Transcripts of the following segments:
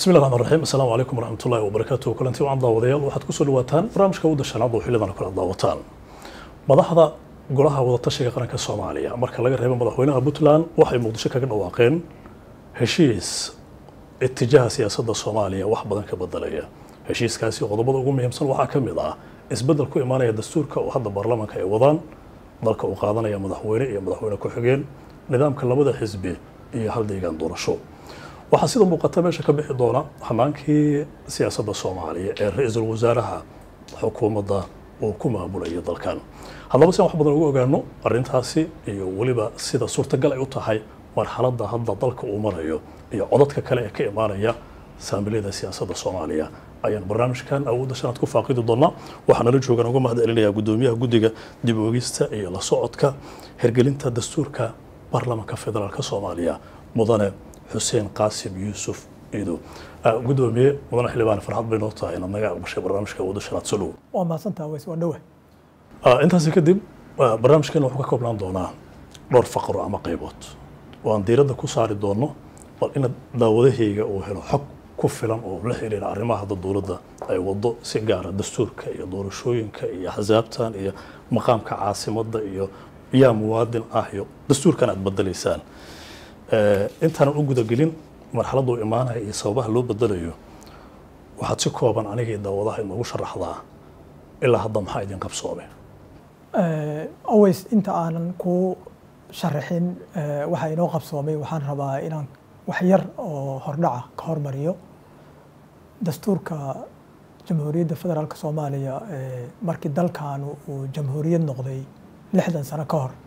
bismi llahi raxmaan raxiim assalaamu calaykum waraxmat ullahi wabarakaatu kulanti wacan daawadayaal waxaad kusoo dhawaataan barnaamijka wadda shanaad oo xillidan kala daawataan madaxda golaha wadatashiga qaranka soomaaliya marka laga reebo madaxweynaha puntland waxay muqdisho kaga dhawaaqeen heshiis itijaha siyaasadda soomaaliya wax badan ka bedelaya heshiiskaasi qodobada ugu muhiimsan waxaa ka mid ah isbeddel ku imaanaya dastuurka oo hadda baarlamaanka ay wadaan dalka uu qaadanaya madaxweyne iyo madaxweyne ku-xigeen nidaamka labada xisbi iyo hal deegaan doorasho waxaa sida muuqata meesha ka bixi doona xamaankii siyaasadda soomaaliya ee ra-iisul wasaaraha xukuumadda uu ku maamulaya dalkan haddaba si aan wax badan ugu ogaano arrintaasi iyo weliba sida suurtagal ay u tahay marxaladda hadda dalka uu marayo iyo codadka kale ee ka imaanaya saamiliyada siyaasadda soomaaliya ayaan barnaamijkan awoodda shanaad ku faaqidi doonaa waxaa nala joogaan uga mahad celinayaa guddoomiyaha guddiga dib oogista iyo la socodka hergelinta dastuurka baarlamaanka federaalka soomaaliya mudane xuseen qaasim yuusuf iido guddoomiye mudane xildhibaan farxad bay noo tahay inaad naga aqbashay barnaamijka awoodda shanaad soo dhowo waa mahadsantaha weys waa dhowe intaasi kadib barnaamijkeena wuxuu ka koobnaan doonaa dhowr faqro ama qaybood oo aan diiradda ku saari doono bal ina daawadahayga uu helo xog ku filan oo la xiriira arrimaha hadda dowladda ay wado si gaara dastuurka iyo doorashooyinka iyo axsaabtan iyo maqaamka caasimadda iyo yaa muwaadin ah iyo dastuurkan aad bedelaysaan intaanan u gudagelin marxaladda uu imaanaya iyo sababaha loo bedelayo waxaad si kooban anigii daawadaha inoogu sharaxdaa ilaa hadda maxaa idin qabsoomay aways inta aanan ku sharaxin waxa inoo qabsoomay waxaan rabaa inaan wax yar oo hordhaca ka hormariyo dastuurka jamhuuriyadda federaalk soomaaliya markii dalkaanu uu jamhuuriyad noqday lixdan sano ka hor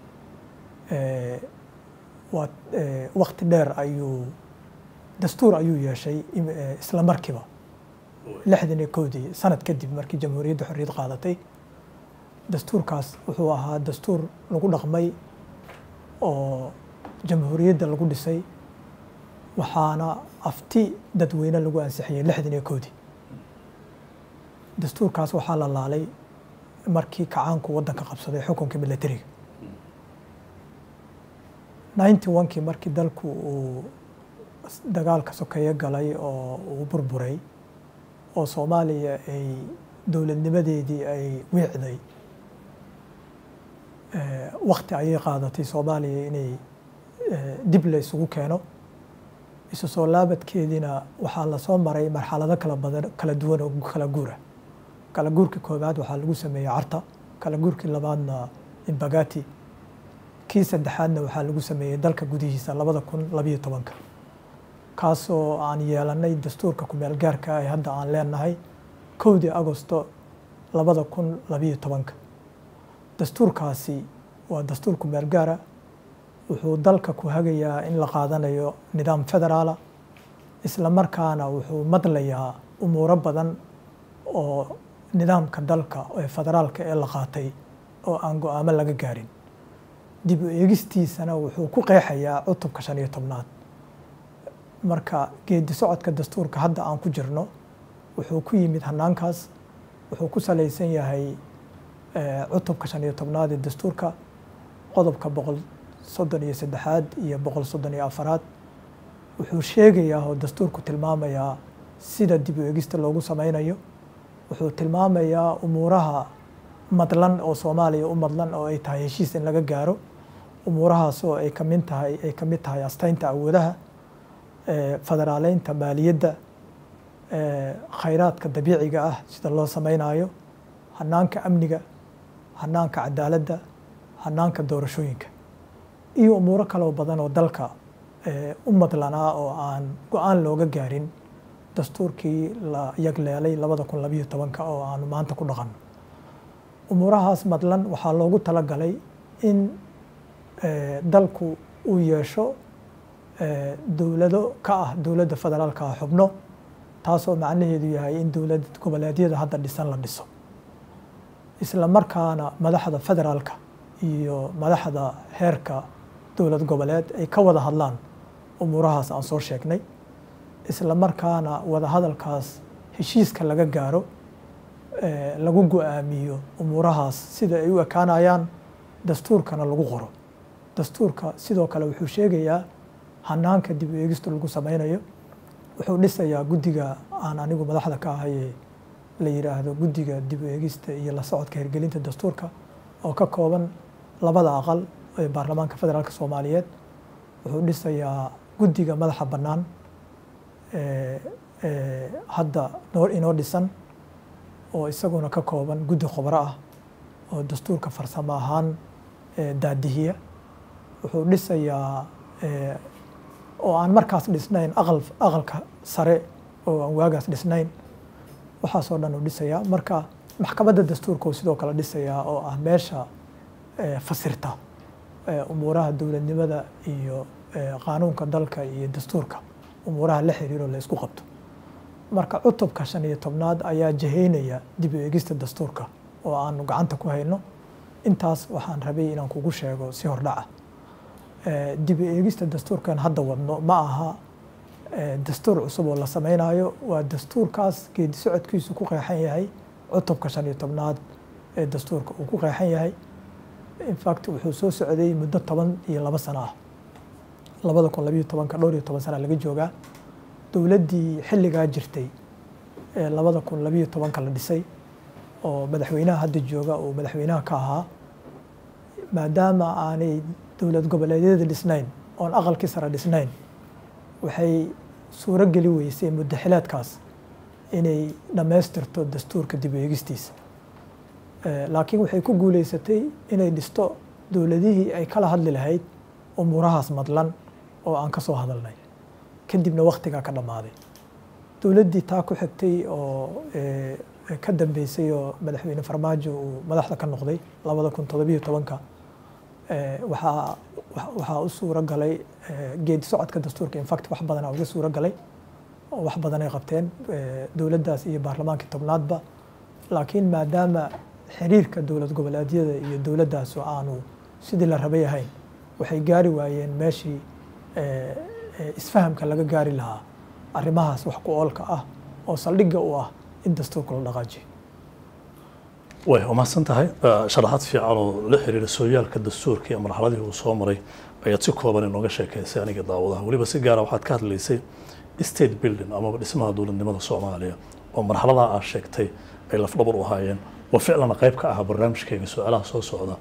waa wakti dheer ayuu dastuur ayuu yeeshay isla markiiba lixdan iyo kowdii sanad kadib markii jamhuuriyadda xorriyad qaadatay dastuurkaas wuxuu ahaa dastuur lagu dhaqmay oo jamhuuriyadda lagu dhisay waxaana afti dadweyne lagu ansixiyey lixdan iyo kowdii dastuurkaas waxaa la laalay markii kacaanku waddanka qabsaday xukunka milatariga ninety onkii markii dalku uu dagaalka sokeeye galay oo uu burburay oo soomaaliya ay dowladnimadeedii ay wiicday wakti ayay qaadatay soomaaliya inay dib la isugu keeno isu soo laabadkeediina waxaa lasoo maray marxalado kala badan kala duwan oo kala guura kala guurkii koowaad waxaa lagu sameeyey carta kala guurkii labaadna imbagati kii saddexaadna waxaa lagu sameeyey dalka gudihiisa labada kun labiyo tobanka kaasoo aan yeelanay dastuurka kumeel gaarka ah hadda aan leenahay kowdii agosto labada kun labiyo tobanka dastuurkaasi waa dastuur kumeel gaara wuxuu dalka ku hagayaa in la qaadanayo nidaam federaala isla markaana wuxuu madlayaa umuuro badan oo nidaamka dalka ee federaalka ee la qaatay oo aan go-aamo laga gaarin dib u eegistiisana wuxuu ku qeexayaa cutubka shan iyo tobnaad marka geedi socodka dastuurka hadda aan ku jirno wuxuu ku yimid hanaankaas wuxuu ku salaysan yahay cutubka shan iyo tobnaad ee dastuurka qodobka boqol soddon iyo saddexaad iyo boqol soddon iyo afaraad wuxuu sheegayaa oo dastuurku tilmaamayaa sida dib u eegista loogu sameynayo wuxuu tilmaamayaa umuuraha madlan oo soomaaliya u madlan oo ay tahay heshiis in laga gaaro umuurahaas oo ay kamid tahay ay ka mid tahay asteynta awoodaha federaaleynta maaliyadda khayraadka dabiiciga ah sida loo sameynayo hanaanka amniga hanaanka cadaaladda hanaanka doorashooyinka iyo umuuro kaloo badan oo dalka u madlanaa oo aan go-aan looga gaarin dastuurkii la yagleelay labada kun labiyo tobanka oo aanu maanta ku dhaqanno umuurahaas madlan waxaa loogu talagalay in dalku uu yeesho dowlado ka ah dowladda federaalka ah xubno taasoo macnaheedu yahay in dowlad goboleedyada hadda dhisan la dhiso isla markaana madaxda federaalka iyo madaxda heerka dowlad goboleed ay ka wada hadlaan umuurahaas aan soo sheegnay isla markaana wada hadalkaas heshiiska laga gaaro lagu go-aamiyo umuurahaas sida ay u ekaanayaan dastuurkana lagu qoro dastuurka sidoo kale wuxuu sheegayaa hanaanka dib u eegista lagu sameynayo wuxuu dhisayaa guddiga aan anigu madaxda ka ahaye la yidhaahdo guddiga dib u eegista iyo la socodka hirgelinta dastuurka oo ka kooban labada aqal ee baarlamaanka federaalk soomaaliyeed wuxuu dhisayaa guddiga madaxa bannaan hadda noo inoo dhisan oo isaguna ka kooban guddi khubro ah oo dastuurka farsamo ahaan daadihiya wuxuu dhisayaa oo aan markaas dhisnayn aqal aqalka sare oo aan waagaas dhisnayn waxaasoo dhan uu dhisayaa marka maxkamadda dastuurka uu sidoo kale dhisayaa oo ah meesha fasirta umuuraha dowladnimada iyo qaanuunka dalka iyo dastuurka umuuraha la xiriiro la isku qabto marka cutubka shan iyo tobnaad ayaa jaheynaya dib u eegista dastuurka oo aanu gacanta ku hayno intaas waxaan rabay inaan kugu sheego si hordhaca dib u eegista dastuurkan hadda wadno ma aha dastuur cusub oo la sameynayo waa dastuurkaas geedi socodkiisu ku qeexan yahay cutubka shan iyo tobnaad ee dastuurka uu ku qeexan yahay infact wuxuu soo socday muddo toban iyo labo sano ah labada kun labayo tobanka dhowr iyo toban sana laga joogaa dowladdii xilligaa jirtay ee labada kun labayo tobanka la dhisay oo madaxweynaha hadda jooga uu madaxweynaha ka ahaa maadaama aanay dowlad goboleedyada dhisnayn oon aqalkii sare dhisnayn waxay suuro geli weysay muddo xileedkaas inay dhammaystirto dastuurka dib u eegistiisa laakiin waxay ku guuleysatay inay dhisto dowladihii ay kala hadli lahayd umuurahaas madlan oo aan ka soo hadalnay kadibna waktigaa ka dhammaaday dowladdii taa ku xigtay oo ka dambeysay oo madaxweyne farmaajo uu madaxda ka noqday labada kun todobiyo tobanka waxaa waxaa u suuro galay geedi socodka dastuurka infact wax badanaa uga suuro galay oo wax badanay qabteen dowladdaas iyo baarlamaankii tobnaadba laakiin maadaama xiriirka dowlad goboleedyada iyo dowladdaas aanu sidii la rabay ahayn waxay gaari waayeen meeshii isfahamka laga gaari lahaa arrimahaas wax ku oolka ah oo saldhigga u ah in dastuurka la dhaqaajiyo way umahadsan tahay sharaxaad fiican oo la xiriira sooyaalka dastuurka iyo marxaladii uu soo maray ayaad si kooban inooga sheekaysay aniga daawadaha weliba si gaara waxaad ka hadlaysay state building amaba dhismaha dowladnimada soomaaliya oo marxaladaha aad sheegtay ay lafdhabar u ahaayeen oo ficlana qayb ka ahaa barnaamijkeyga su-aalaha soo socda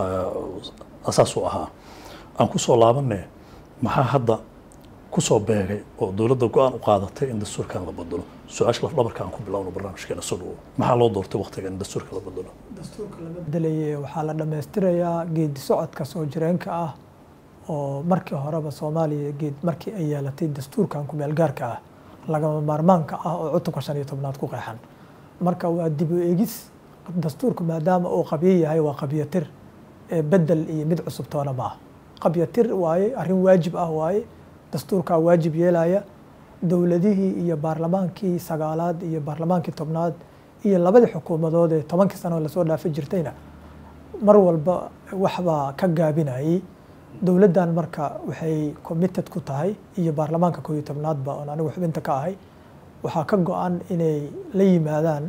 asaas u ahaa aan ku soo laabanne maxaa hadda ku soo beegay oo dowladda go-aan u qaadatay in dastuurkan la bedelo su-aasha lafdhabarka aan ku bilowno barnaamijkeena soo dhawo maxaa loo doortay waqtiga in dastuurka la bedelo dastuurka lama bedelaye waxaa la dhammaystirayaa geedi socodka soo jireenka ah oo markii horeba soomaaliya geed markii ay yeelatay dastuurkan ku-meelgaarka ah lagama maarmaanka ah oo cutubka shan iyo tobnaad ku qeexan marka waa dib u eegis dastuurku maadaama uu qabyo yahay waa qabyatir bedel iyo mid cusub toona ma ah qabyatir waaye arrin waajib ah waaye dastuurkaa waajib yeelaya dowladihii iyo baarlamaankii sagaalaad iyo baarlamaankii tobnaad iyo labadii xukuumadood ee tobankii sano lasoo dhaafi jirtayna mar walba waxbaa ka gaabinayay dowladdan marka waxay committed ku tahay iyo baarlamaanka koob iyo tobnaadba oon anigu xubinta ka ahay waxaa ka go-an inay la yimaadaan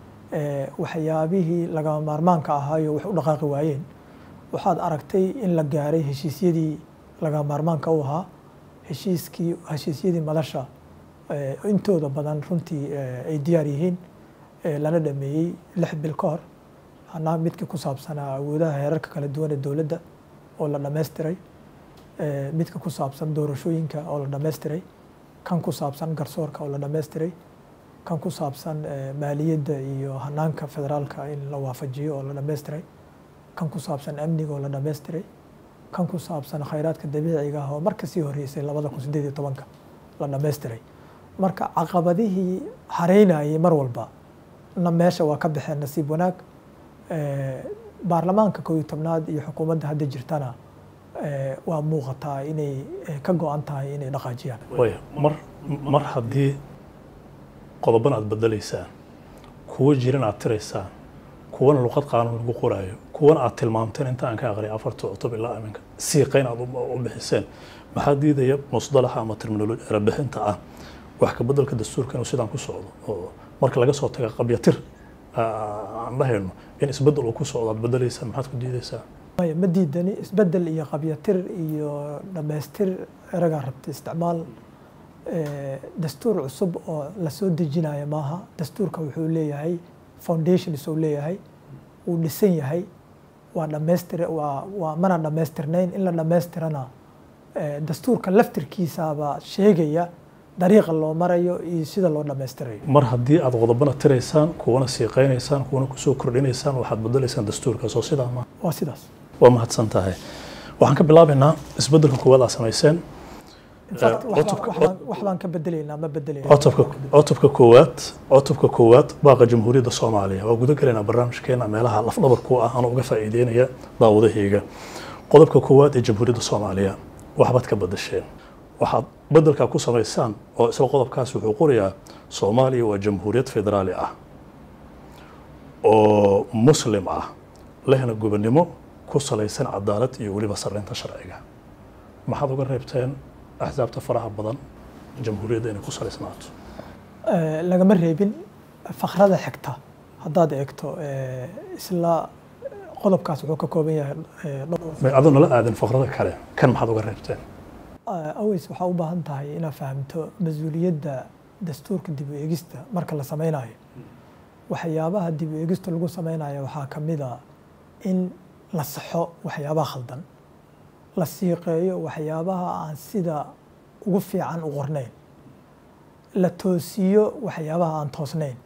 waxyaabihii lagama maarmaanka ahaayo wax u dhaqaaqi waayeen waxaad aragtay in la gaaray heshiisyadii lagama maarmaanka u ahaa heshiiskii heshiisyadii madasha intooda badan runtii ay diyaar yihiin lana dhameeyey lix bil ka hor hanaa midkii ku saabsanaa awoodaha heerarka kala duwan ee dowladda oo la dhammaystiray midka ku saabsan doorashooyinka oo la dhammaystiray kan ku saabsan garsoorka oo la dhammaystiray kan ku saabsan maaliyadda iyo hanaanka federaalka in la waafajiyo oo la dhammaystiray kan ku saabsan amniga oo la dhammaystiray kan ku saabsan khayraadka dabiiciga ah oo marka sii horreysay labada kun siddeed iyo tobanka la dhammaystiray marka caqabadihii hareynayay mar walba na meesha waa ka baxeen nasiib wanaag baarlamaanka koob iyo tobnaad iyo xukuumadda hadda jirtana waa muuqataa inay ka go-an tahay inay dhaqaajiyaan way mar mar haddii qodoban aad bedelaysaan kuwo jiran aad tiraysaan kuwana luqad qaanuun lagu qoraayo kuwana aad tilmaamteen inta aan ka aqriya afarta cutub ilaa iminka siiqayn aad u bixiseen maxaa diidaya musdalaxa ama terminoloji erebixinta ah wax ka bedelka dastuurka inuu sidaan ku socdo oo marka laga soo taga qabyatir aan dhahayno in isbedel uu ku socdo aad bedelaysaan maxaad ku diidaysaa maya ma diidani isbedel iyo qabyatir iyo dhammaystir eragaa rabta isticmaal eh, dastuur cusub oo lasoo dejinayo maaha dastuurka wuxuu leeyahay foundations uu leeyahay wuu dhisan yahay waa dhamaystir waa waa mana dhammaystirnayn in la dhammaystirana eh, dastuurka laftirkiisaaba sheegaya dariiqa loo marayo iyo sida loo dhammaystirayo mar haddii aad qodobana tiraysaan kuwana siiqaynaysaan kuwana kusoo kordhinaysaan waxaad bedelaysaan dastuurkaas oo sidaa ma waa sidaas waa mahadsan tahay waxaan ka bilaabaynaa isbeddelka koowaad aad samayseen In fact, Eh, wax baan- cutubka- wax baan- wax baan ka bedelaynaa ma bedelayna cutubka cutubka koowaad cutubka koowaad baaqa jamhuuriyadda soomaaliya waa guda galaynaa barnaamijkeena meelaha lafdhabarku ah anoo uga faa'iideynaya daawadahayga qodobka koowaad ee jamhuuriyadda soomaaliya waxbaad ka badasheen waxaad beddelkaa ku samaysaan oo isla qodobkaas wuxuu qorayaa soomaaliya waa jamhuuriyad federaali ah oo muslim ah lehna gobonnimo ku salaysan cadaalad iyo weliba sarreynta sharciga maxaad uga reebteen axsaabta faraha badan jamhuuriyadda inay ku salaysnaato Eh, lagama reebin fakrada xigta haddaad eegto eh, isla qodobkaas wuxuu ka kooban yahay eh, dhowr may adoo nala aadin faqrada kale kan maxaad uga reebteen Eh, aways waxaa u baahan tahay inaad fahamto mas-uuliyadda dastuurka dib u eegista marka la sameynayo waxyaabaha dib u eegista lagu sameynayo waxaa ka mid a in la saxo waxyaabaha khaldan la siiqeeyo waxyaabaha aan sida ugu fiican u qornayn la toosiyo waxyaabaha aan toosnayn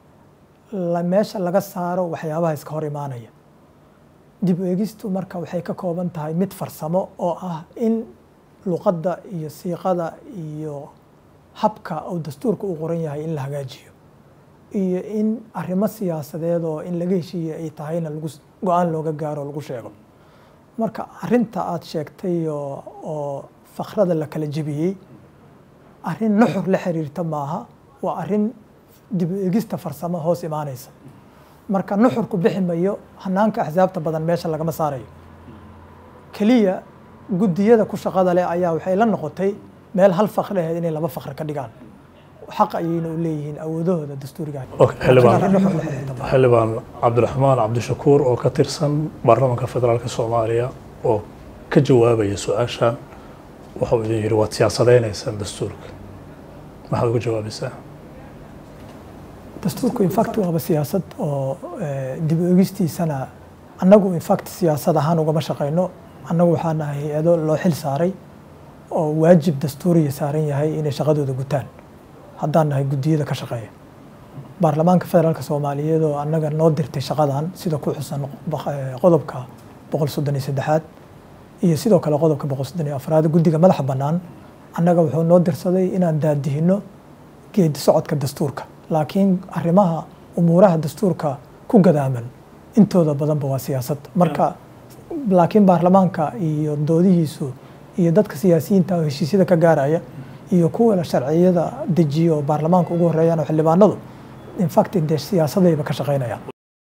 la meesha laga saaro waxyaabaha iska hor imaanaya dib u eegistu marka waxay ka kooban tahay mid farsamo oo ah in luqadda iyo siiqada iyo habka uu dastuurka u qoran yahay in la hagaajiyo iyo in arrimo siyaasadeed oo in laga heshiiye ay tahayna lagu go-aan looga gaaro oo lagu sheego marka arrinta aad sheegtay oo oo fakrada la kala jebiyey arrin nuxur la xiriirta maaha waa arrin dib u eegista farsamo hoos imaanaysa marka nuxurku bixi mayo hanaanka axsaabta badan meesha lagama saarayo keliya guddiyada ku shaqada leh ayaa waxay la noqotay meel hal fakri ahayd inay laba fakri ka dhigaan xaq ayayna u leeyihiin awoodahooda dastuuriga Okay, xildhibaan. Laakiin arrin nuxur la xiriirta maaha. xildhibaan cabdiraxmaan cabdishakuur oo ka tirsan baarlamaanka federaalk soomaaliya oo ka jawaabaya su-aashan waxau idin yidhi waad siyaasadaynaysaan dastuurka maxaad uga jawaabaysaa dastuurku infact waaba siyaasad oo eh, dib u eegistiisana annagu infact siyaasad ahaan ugama shaqayno annagu waxaa nahay hay-ado loo xil saaray oo waajib dastuuriya saaran yahay inay shaqadooda gutaan haddaan nahay guddiyada ka shaqeeya baarlamaanka federaalk soomaaliyeed oo annaga noo dirtay shaqadan sida ku xusan baq- eh, qodobka boqol soddon iyo saddexaad iyo sidoo kale qodobka boqol soddon iyo afraad guddiga madaxa bannaan annaga wuxuu noo dirsaday inaan daadihino geedi socodka dastuurka laakiin arrimaha umuuraha dastuurka ku gadaaman intooda badanba waa siyaasad marka laakiin baarlamaanka iyo doodihiisu iyo dadka siyaasiyiinta oo heshiisyada ka gaaraya iyo kuwa sharciyada dejiya oo baarlamaanka ugu horeeyaan oo xildhibaanadu infact dee siyaasadayba ka shaqaynayaan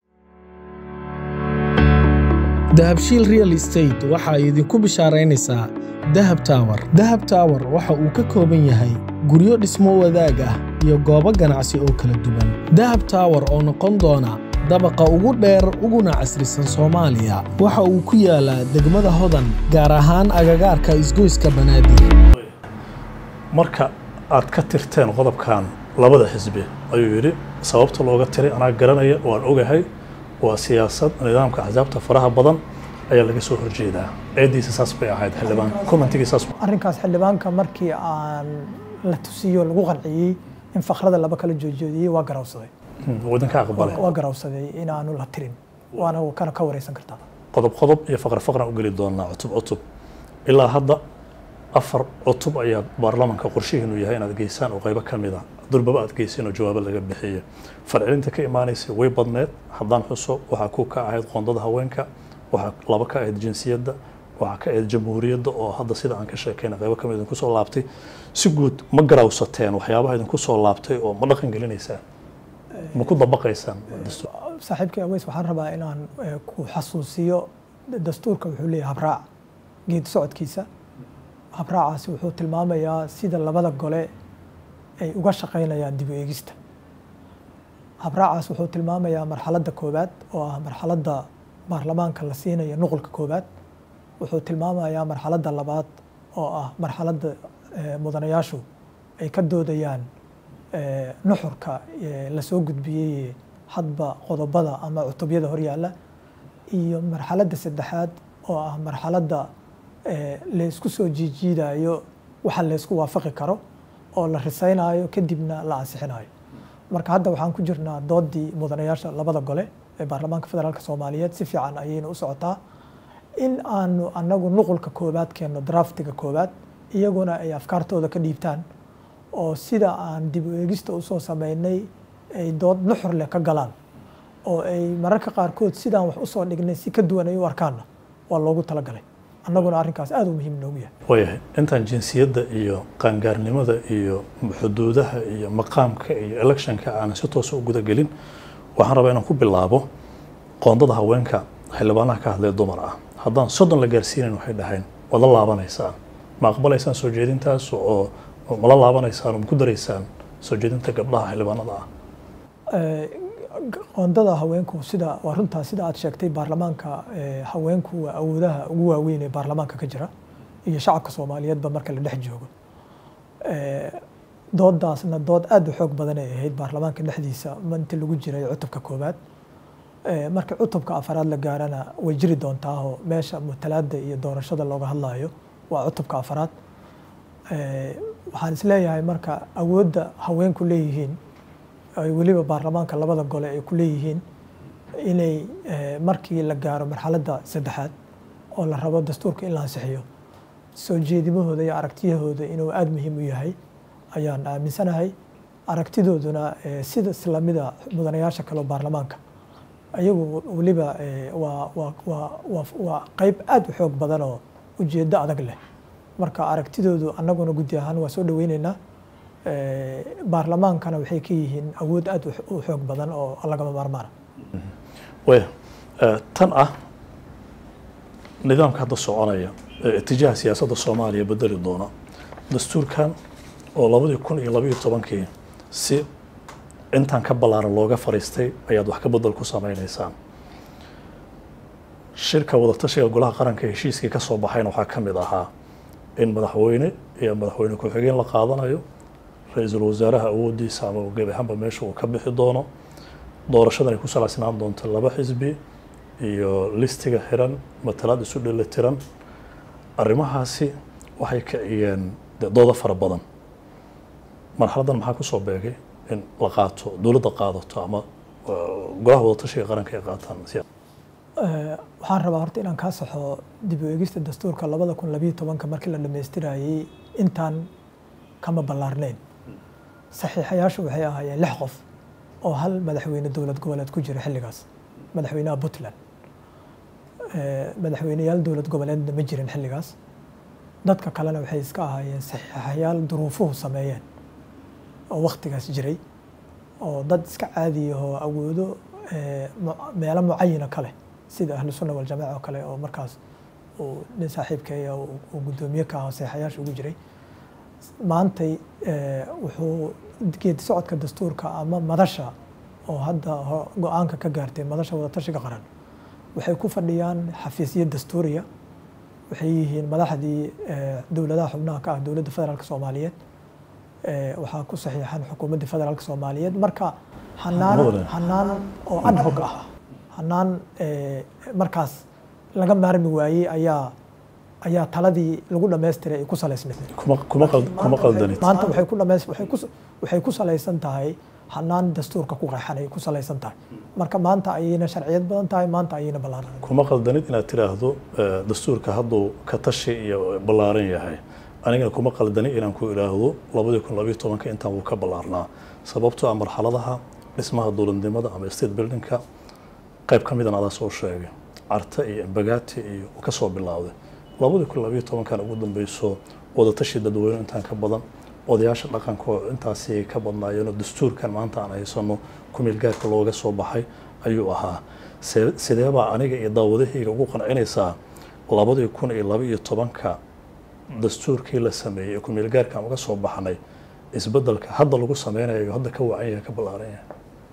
dahabshiil real estate waxa ay idinku bishaaraynaysaa dahab tower dahab tower waxa uu ka kooban yahay guryo dhismo wadaag ah iyo goobo ganacsi oo kala duwan dahab tower oo noqon doona dabaqa ugu dheer uguna casrisan soomaaliya waxa uu ku yaalaa degmada hodan gaar ahaan agagaarka isgoyska banaadir marka aad ka tirteen qodobkan labada xisbi ayuu yidhi sababta looga tiray anaa garanaya waan ogahay waa siyaasad nidaamka axsaabta faraha badan ayaa laga soo horjeedaa eediisa saas bay ahayd xildhibaan commentigii saas arrinkaas xildhibaanka markii aan la tusiyo lagu qanciyey in fakrada laba kala joojjoodiyey waa garawsaday wadanka aqbalay waa garawsaday inaanu la tirin waana kana ka wareysan kartaa qodob qodob iyo faqra faqran u geli doonaa cutub cutub ilaa hadda afar cutub ayaa baarlamaanka qorshihiinu yahay inaad geysaan oo qaybo ka mid a durbaba aad geyseen oo jawaabo laga bixiyo farcelinta ka imaanaysa way badneed haddaan xuso waxaa ku ka ahayd qoondada haweenka waxaa laba ka ahayd jinsiyadda waxaa ka ahayd jamhuuriyadda oo hadda sida aan ka sheekayna qaybo ka mid idinku soo laabtay si guud ma garawsateen waxyaabaha idinku soo laabtay oo ma dhaqan gelinaysaan ma ku dabaqaysaan dastuur saaxiibkii aweys waxaan rabaa inaan eh, ku xasuusiyo dastuurka wuxuu leeyahay habraac geedi socodkiisa habraacaasi wuxuu tilmaamayaa sida labada gole ay uga shaqaynayaan dib u eegista habraacaas wuxuu tilmaamayaa marxaladda koowaad oo ah marxaladda baarlamaanka la siinayo nuqulka koowaad wuxuu tilmaamayaa marxaladda labaad oo ah marxaladda eh, mudanayaashu ay ka doodayaan nuxurka lasoo gudbiyey hadba qodobada ama cutubyada horyaalla iyo marxaladda saddexaad oo ah marxaladda laysku soo jiijiidayo waxa laysku waafaqi karo oo la risaynayo kadibna la ansixinayo marka hadda waxaan ku jirnaa doodii mudanayaasha labada gole ee baarlamaanka federaalk soomaaliyeed si fiican ayayna u socotaa in aanu anagu nuqulka koobaad keenno draftiga koobaad iyaguna ay afkaartooda ka dhiibtaan oo sida aan dib u eegista usoo sameynay ay dood nuxur leh ka galaan oo ay mararka qaarkood sidaan wax usoo dhignay si ka duwan ay u arkaanna waa loogu talagalay annaguna arrinkaas aada u muhiim noogu yahay waayahay intaan jinsiyadda iyo qaangaarnimada iyo xuduudaha iyo maqaamka iyo electionka aanan si toosa u gudagelin waxaan rabaa inaan ku bilaabo qoondada haweenka xildhibaanaha ka hadlaya dumar ah haddaan soddon la gaarsiinayn waxay dhahayn waad la laabanaysaan ma aqbalaysaan soo jeedintaas oo ma la laabanaysaan oo ma ku daraysaan soo jeedinta gabdhaha xildhibaanada ah qoondada haweenku sida waa runtaa sida aad sheegtay baarlamaanka haweenku waa awoodaha ugu waaweyn ee baarlamaanka ka jira iyo shacabka soomaaliyeedba marka la dhex joogo doodaasna dood aada u xoog badan ay ahayd baarlamaanka dhexdiisa intii lagu jiray cutubka koobaad marka cutubka afaraad la gaarana way jiri doontaahoo meesha mutalaada iyo doorashada looga hadlayo waa cutubka afaraad waxaan isleeyahay marka awoodda haweenku leeyihiin ay weliba baarlamaanka labada gole ay ku leeyihiin inay markii la gaaro marxaladda saddexaad oo la rabo dastuurka in la ansixiyo soo jeedimahooda iyo aragtiyahooda inuu aada muhiim u yahay ayaan aaminsanahay aragtidooduna sida islamida mudanayaasha kale oo baarlamaanka ayagu weliba waa waa waa waa waa qeyb aada u xoog badan oo ujeeddo adag leh marka aragtidoodu annaguna guddi ahaan waa soo dhaweyneynaa baarlamaankana waxay ka yihiin awood aada u xoog badan oo lagama maarmaana waya tan ah nidaamka hadda soconaya ee itijaaha siyaasadda soomaaliya bedeli doona dastuurkan oo labadii kun iyo labayo tobankii si intaan ka ballaaran looga fariistay ayaad wax ka bedel ku sameyneysaan shirka wadatashiga golaha qaranka heshiiskii ka soo baxayna waxaa ka mid ahaa in madaxweyne iyo madaxweyne ku-xigeen la qaadanayo ra-iisul wasaaraha awooddiisa ama gebi ahaanba meesha uu ka bixi doono doorashadan ay ku salaysnaan doonto laba xisbi iyo listiga xiran matalaad isu dheli tiran arrimahaasi waxay kiciyeen dee doodo fara badan marxaladdan maxaa ku soo beegay in la qaato dowladda qaadato ama golaha wadatashiga qaranka ay qaataan waxaan rabaa horta inaan kaa saxo dib u eegista dastuurka labada kun labiyo tobanka markii la dhammaystirayey intaan kama ballaarnayn saxiixayaashu waxay ahaayeen lix qof oo hal madaxweyne dowlad goboleed ku jira xilligaas madaxweynaha puntland madaxweyneyaal dowlad goboleedna ma jirin xilligaas dadka kalena waxay iska ahaayeen saxiixayaal duruufuhu sameeyeen oo waktigaas jiray oo dad iska caadiyahoo awoodo meelo mucayina kale sida ahlu sunna waljamaaca oo kale oo markaas uu nin saaxiibkeeya uu guddoomiye ka ahaa saxiixayaasha ugu jiray maantay wuxuu geedi socodka dastuurka ama madasha oo hadda go-aanka ka gaartay madasha wadatashiga qaran waxay ku fadhiyaan xafiisyo dastuuriya waxay yihiin madaxdii dowladaha xubnaha ka ah dowladda federaalk soomaaliyeed waxaa ku saxiixan xukuumadda federaalk soomaaliyeed marka hanaan hanaan oo ad hoc ah hanaan markaas laga maarmi waayey ayaa ayaa taladii lagu dhamaystiray ay ku salaysnayd kuma qaldanid maanta waxay ku dhamays waxay ku waxay ku salaysan tahay hanaan dastuurka ku qeexan ay ku salaysan tahay marka maanta ayayna sharciyad badan tahay maanta ayayna ballaaran kuma qaldanid inaad tiraahdo dastuurka hadduu ka tashi iyo ballaaran yahay anigana kuma qaldani inaan ku idhaahdo labadii kun labayo tobanka intaan wuu ka ballaarnaa sababtoo ah marxaladaha dhismaha dowladnimada ama state buildingka qayb ka midan adaa soo sheegay carta iyo embagaati iyo ka soo bilaawday labadii kun labayo tobankan ugu dambeyso wadatashi dadweyne intaan ka badan odayaasha dhaqanka oo intaasi ka badnaayeenoo dastuurkan maanta aan haysano kumeelgaarka looga soo baxay ayuu ahaa sideebaa aniga iyo daawadahayga ugu qancinaysaa labadii kun iyo laba iyo tobanka dastuurkii la sameeyey ee kumeelgaarkan uga soo baxnay isbedelka hadda lagu sameynayo hadda ka wacan yahay ka ballaaran yahay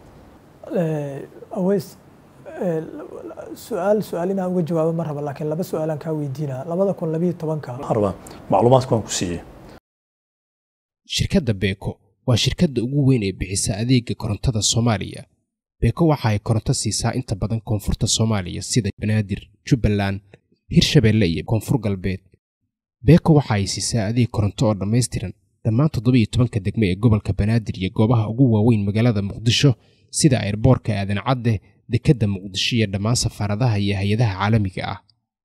aweys su-aal su-aal inaan uga jawaabo ma raba laakiin laba su-aalaan kaa weydiinaa labada kun labiyo tobanka waxaan rabaa macluumaadka waan ku siiyey shirkadda beeko waa shirkadda ugu weyn ee bixisa adeega korontada soomaaliya beeko waxa ay koronto siisaa inta badan koonfurta soomaaliya sida banaadir jubbaland hirshabeelle iyo koonfur galbeed beeko waxa ay siisaa adeeg koronto oo dhammaystiran dhammaan toddobiyo tobanka degme ee gobolka banaadir iyo goobaha ugu waaweyn magaalada muqdisho sida ayrboorka aadan cadde dekedda muqdisho iyo dhammaan safaaradaha iyo hay-adaha caalamiga ah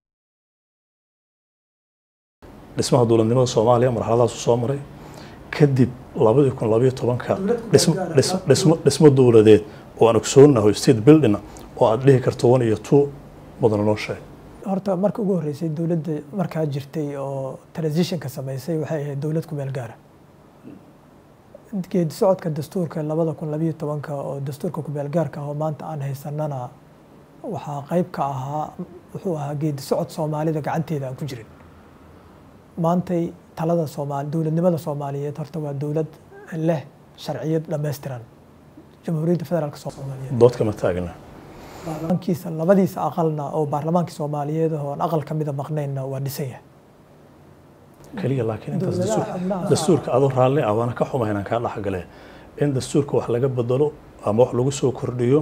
dhismaha dowladnimada soomaaliya marxaladaasu soo maray kadib labadii kun labayo tobanka dhismo dowladeed oo aan ogsoonaho state building oo aad dhihi karto one iyo two mudana noo sheeg horta marka ugu horreysay dowladda markaa jirtay oo transitionka samaysay waxay ahayd dowlad ku meel gaara geedi socodka dastuurka labada kun labayo tobanka oo dastuurka ku meel gaarka ah oo maanta aan haysanana waxaa qayb ka ahaa wuxuu ahaa geedi socod soomaalida gacanteeda aan ku jirin maantay talada soomaali dowladnimada soomaaliyeed horta waa dowlad leh sharciyad dhammaystiran jamhuuriyadda federaalk soomaaliyeed dood kama taagna baarlamaankiisa labadiisa aqalna oo baarlamaankii soomaaliyeed oo aan aqal kamida maqnaynna waa dhisan yahay keliya laakiin intaas dastuurka adoo raalli ah waana ka xumahay inaan kaa dhexgale in dastuurka wax laga bedelo ama wax lagu soo kordhiyo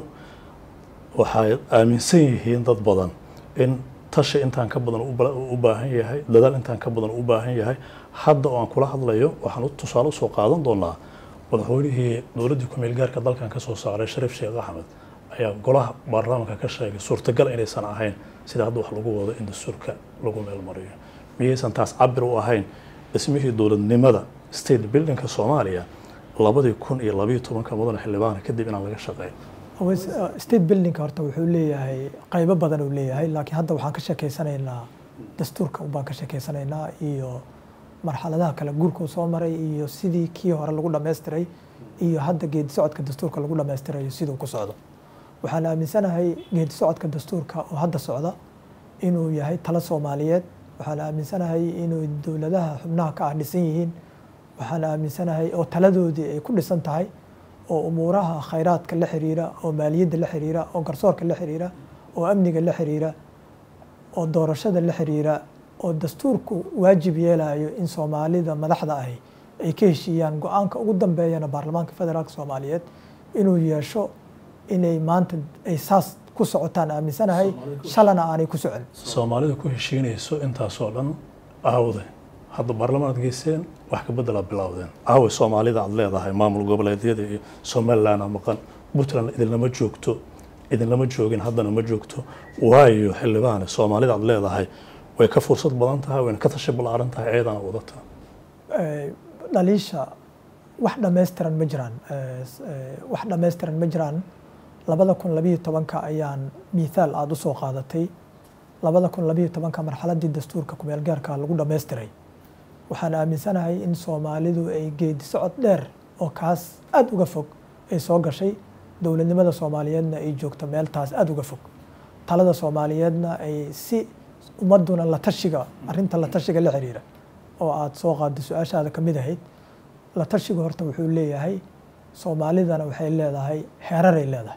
waxay aaminsan yihiin dad badan in tashi intaan ka badan u baahan yahay dadaal intaan ka badan u baahan yahay hadda oo aan kula hadlayo waxaan tusaale usoo qaadan doonaa madaxweynihii dowladdii ku-meel gaarka dalkan ka soo saaray shariif sheekh axmed ayaa golaha baarlamaanka ka sheegay suurtagal inaysan ahayn sida hadda wax lagu wado in dastuurka lagu meelmariyo miyaysan taas cabir u ahayn dhismihii dowladnimada state buildingka soomaaliya labadii kun iyo labayo tobanka mudane xildhibaana kadib inaan laga shaqeyn state buildingka horta wuxuu leeyahay qaybo badan uu leeyahay laakiin hadda waxaan ka sheekeysanaynaa dastuurka baan ka sheekeysanaynaa iyo marxaladaha kale guurkuu soo maray iyo sidii kii hore lagu dhammaystiray iyo hadda geedi socodka dastuurka lagu dhammaystirayo siduu ku socdo waxaan aaminsanahay geedi socodka dastuurka oo hadda socda inuu yahay talo soomaaliyeed waxaan aaminsanahay inuu dowladaha xubnaha ka ah dhisan yihiin waxaan aaminsanahay oo taladoodii ay ku dhisan tahay oo umuuraha khayraadka la xiriira oo maaliyadda la xiriira oo garsoorka la xiriira oo amniga la xiriira oo doorashada la xiriira oo dastuurku waajib yeelayo in soomaalida madaxda ahi ay ka heshiiyaan go-aanka ugu dambeeyana baarlamaanka federaalk soomaaliyeed inuu yeesho inay maanta ay saas ku socotaan aaminsanahay shalana aanay ku socon soomaalida ku heshiinayso intaasoo dhan aawde hadda baarlamaanad geyseen wax ka bedelaa bilowdeen aawe soomaalida aad leedahay maamul goboleedyada iyo somaliland maqan puntland idinlama joogto idinlama joogin haddana ma joogto waayo xildhibaane soomaalida aad leedahay way ka fursad badan tahay wayna ka tashi ballaaran tahay eedana wadata dhaliisha wax dhammaystiran ma jiraan wax dhammaystiran ma jiraan labada kun labayo tobanka ayaan miithaal aada u soo qaadatay labada kun labayo tobanka marxaladii dastuurka kumeel gaarka lagu dhammaystiray waxaan aaminsanahay in soomaalidu ay geedi socod dheer oo kaas aada uga fog ay soo gashay dowladnimada soomaaliyeedna ay joogto meel taas aada uga fog talada soomaaliyeedna ay si ummaduna la tashiga arrinta la tashiga la xiriira oo aada soo qaada su-aashaada ka mid ahayd la tashiga horta wuxuu leeyahay soomaalidana waxay leedahay heeraray leedahay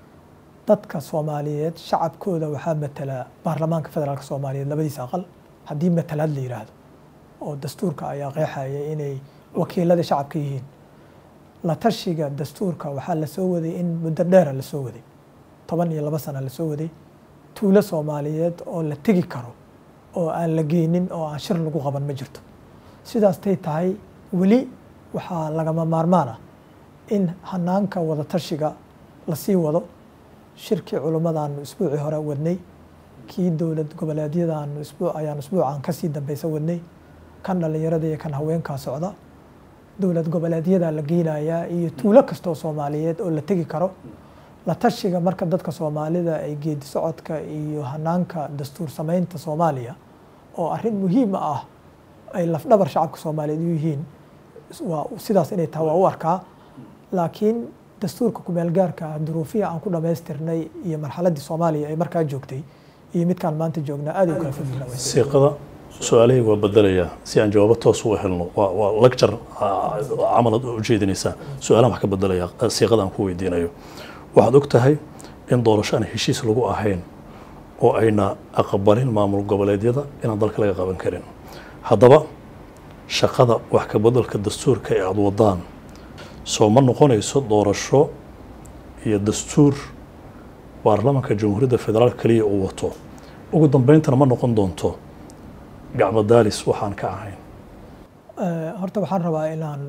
dadka soomaaliyeed shacabkooda waxaa matala baarlamaanka federaalk soomaaliyeed labadiisa aqal haddii matalaad la yiraahdo oo dastuurka ayaa qeexaya inay wakiilada shacabka yihiin la tashiga dastuurka waxaa lasoo waday in muddo dheera lasoo waday toban iyo laba sana lasoo waday tuulo soomaaliyeed oo la tegi karo oo aan la geynin oo aan shir lagu qaban ma jirto sidaastay tahay weli waxaa lagama maarmaan ah in hanaanka wada tashiga lasii wado shirkii culimmadaanu isbuucii hore wadnay kii dowlad goboleedyadaanu isbuuc ayaan isbuucan kasii dambeysa wadnay kan dhallinyarada iyo kan haweenkaa socda dowlad goboleedyadaa la geynayaa iyo tuulo kastoo soomaaliyeed oo la tegi karo la tashiga marka dadka soomaalida ay geedi socodka iyo hanaanka dastuur samaynta soomaaliya oo arrin muhiim ah ay lafdhabar shacabka soomaaliyeed u yihiin waa sidaas inay tahay waa u arkaa laakiin dastuurka kumeelgaarka duruufiya aan ku dhammaystirnay iyo marxaladdii soomaaliya ay markaa joogtay iyo midkaan maanta joognaa aad u kala fogyihiin siiqada su-aalahii waa bedelayaa si aan jawaabo toos u helno waa waa lecture camalad u jeedinaysaa su-aalahan wax ka bedelaya siiqada aan ku weydiinayo waxaad og tahay in doorasho aan heshiis lagu ahayn oo ayna aqbalin maamul goboleedyada inaan dalka laga qaban karin haddaba shaqada wax ka beddelka dastuurka ee aada wadaan soo ma noqonayso doorasho iyo dastuur baarlamaanka jamhuuriyadda federaalk keliya uu wato ugu dambeyntana ma noqon doonto gacmo daalis waxaan ka ahayn horta waxaan rabaa inaan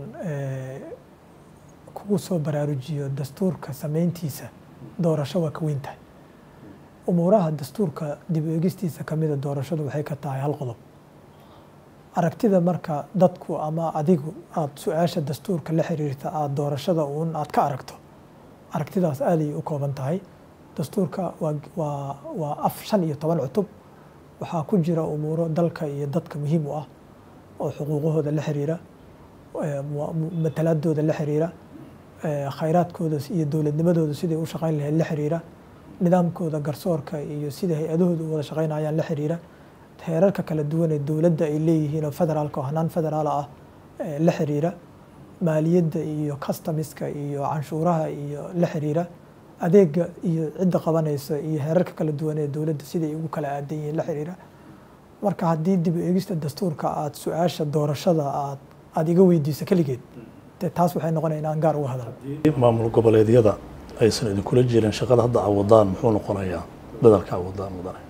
kugu soo baraarujiyo dastuurka samayntiisa doorasho waa ka weyn tahay umuuraha dastuurka dib u eegistiisa kamida doorashadu waxay ka tahay hal qodob aragtida marka dadku ama adigu aada su-aasha dastuurka la xiriirta aada doorashada uun aada ka aragto aragtidaas aaday u kooban tahay dastuurka waa waa waa af shan iyo toban cutub waxaa ku jira umuuro dalka iyo dadka muhiim u ah oo xuquuqahooda la xiriira matalaadooda la xiriira khayraadkooda iyo dowladnimadooda siday u shaqayn lahayd la xiriira nidaamkooda garsoorka iyo sida hay-adahooda u wada shaqaynayaan la xiriira heerarka kala duwan ee dowladda ay leeyihiin oo federaalka oo hanaan federaala ah la xiriira maaliyadda iyo customiska iyo canshuuraha iyo la xiriira adeega iyo cidda qabanaysa iyo heerarka kala duwan ee dowladda siday ugu kala aadan yihiin la xiriira marka haddii dib u eegista dastuurka aada su-aasha doorashada aad aada iga weydiiso keligeed dee taas waxay noqonaya inaan gaar uga hadal maamul goboleedyada aysan idinkula jirin shaqada hadda awadaan muxuu noqonayaa dadalka awadaan mudane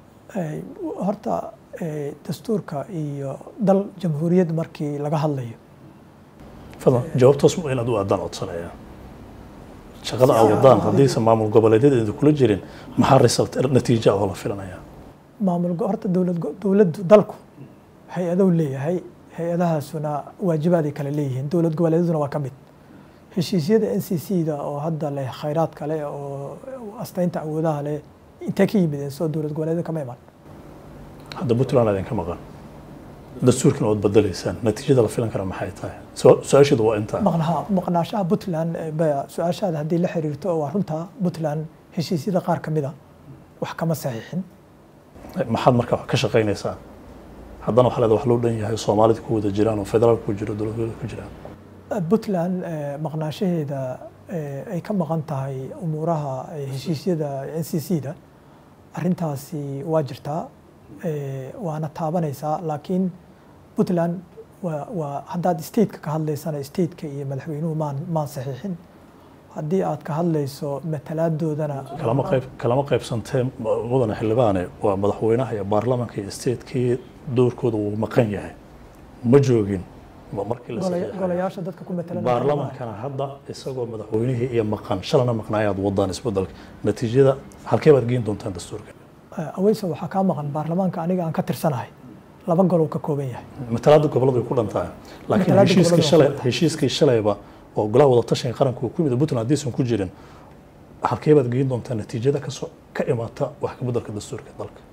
horta dastuurka iyo dal jamhuuriyad markii laga hadlayo fadlan jawaabtoos inaad u aadaan codsanaya shaqada awadaan haddiisan maamul goboleedyada idinkula jirin maxaa result natiija oo la filanaya maamul horta dowlad dowladdu dalku hay-adow leeyahay hay-adahaasuna waajibaaday kale leeyihiin dowlad goboleedyaduna waa ka mid heshiisyada n c c da oo hadda leh khayraad kale oo astaynta awoodaha leh intee ka yimideen soo dowlad goboleedyada kama iman hadda puntland idinka maqan dastuurkina ood bedelaysaan natiijada la filan kara maxay tahay su-aasheedu waa intaa maqnaha maqnaashaha puntland baya su-aashaada haddii la xiriirto waa runta puntland heshiisyada qaar ka mida wax kama saxiixin maxaad marka ka shaqaynaysaa haddana waxaa leeda wax loo dhan yahay soomaalida ku wada jiraan oo federaalka ku jiro dowladwada ku jiraan puntland maqnaashaheeda ay ka maqan tahay umuuraha heshiisyada n c c da arintaasi waa jirtaa waana taabanaysaa laakiin puntland waa waa haddaad stateka ka hadlaysana stateka iyo madaxweynuhu maan maan saxiixin haddii aad ka hadlayso matalaaddoodana kalama qayb kalama qaybsantee mudane xildhibaane waa madaxweynaha iyo baarlamaanka iyo statekii doorkooda wuu maqan yahay ma joogin markii la golayaasha dadka ku matalan baarlamaankana hadda isagoo madaxweynihii iyo maqan shalana maqnaayaad wadaan isbedelka natiijada halkee baad geen doontaan dastuurka aweyso waxaa kaa maqan baarlamaanka aniga aan ka tirsanahay laba gol uu ka kooban yahay matalaada goboladu way ku dhantahay laakiin Matalaada heshiiskii gobollada shalay waa ku dhantahay. heshiiskii shalayba oo golaha wada tashiga qaranka uu ku yimid puntland haddaysan ku jirin halkee baad geen doontaa natiijada kasoo ka imaata wax ka bedelka dastuurka dalka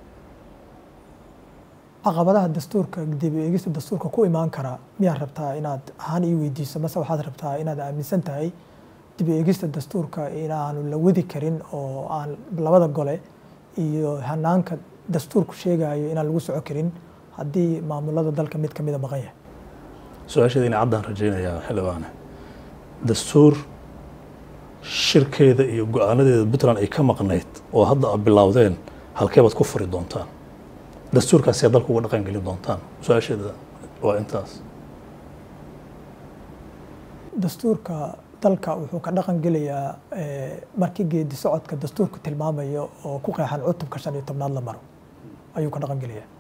caqabadaha dastuurka dib u eegista dastuurka ku imaan kara miyaad rabtaa inaad ahaan ii weydiiso mase waxaad rabtaa inaad aaminsan tahay dib u eegista dastuurka inaanu la wadi karin oo aan labada gole iyo hanaanka dastuurku sheegayo inaan lagu soco karin haddii maamulada dalka mid ka mida maqan yahay su-aasheeda inay caddaan rajaynayaa xildhibaane dastuur shirkeeda iyo go-aanadeeda puntland ay ka maqnayd oo hadda aad bilowdeen halkee baad ku furi doontaan dastuurkaasi aad dalka uga dhaqan gelin doontaan su-aasheeda waa intaas dastuurka dalka wuxuu ka dhaqan gelayaa eh, markii geedi socodka dastuurku tilmaamayo oo ku qeexan cutubka shan iyo tobnaad la maro ayuu ka dhaqan gelayaa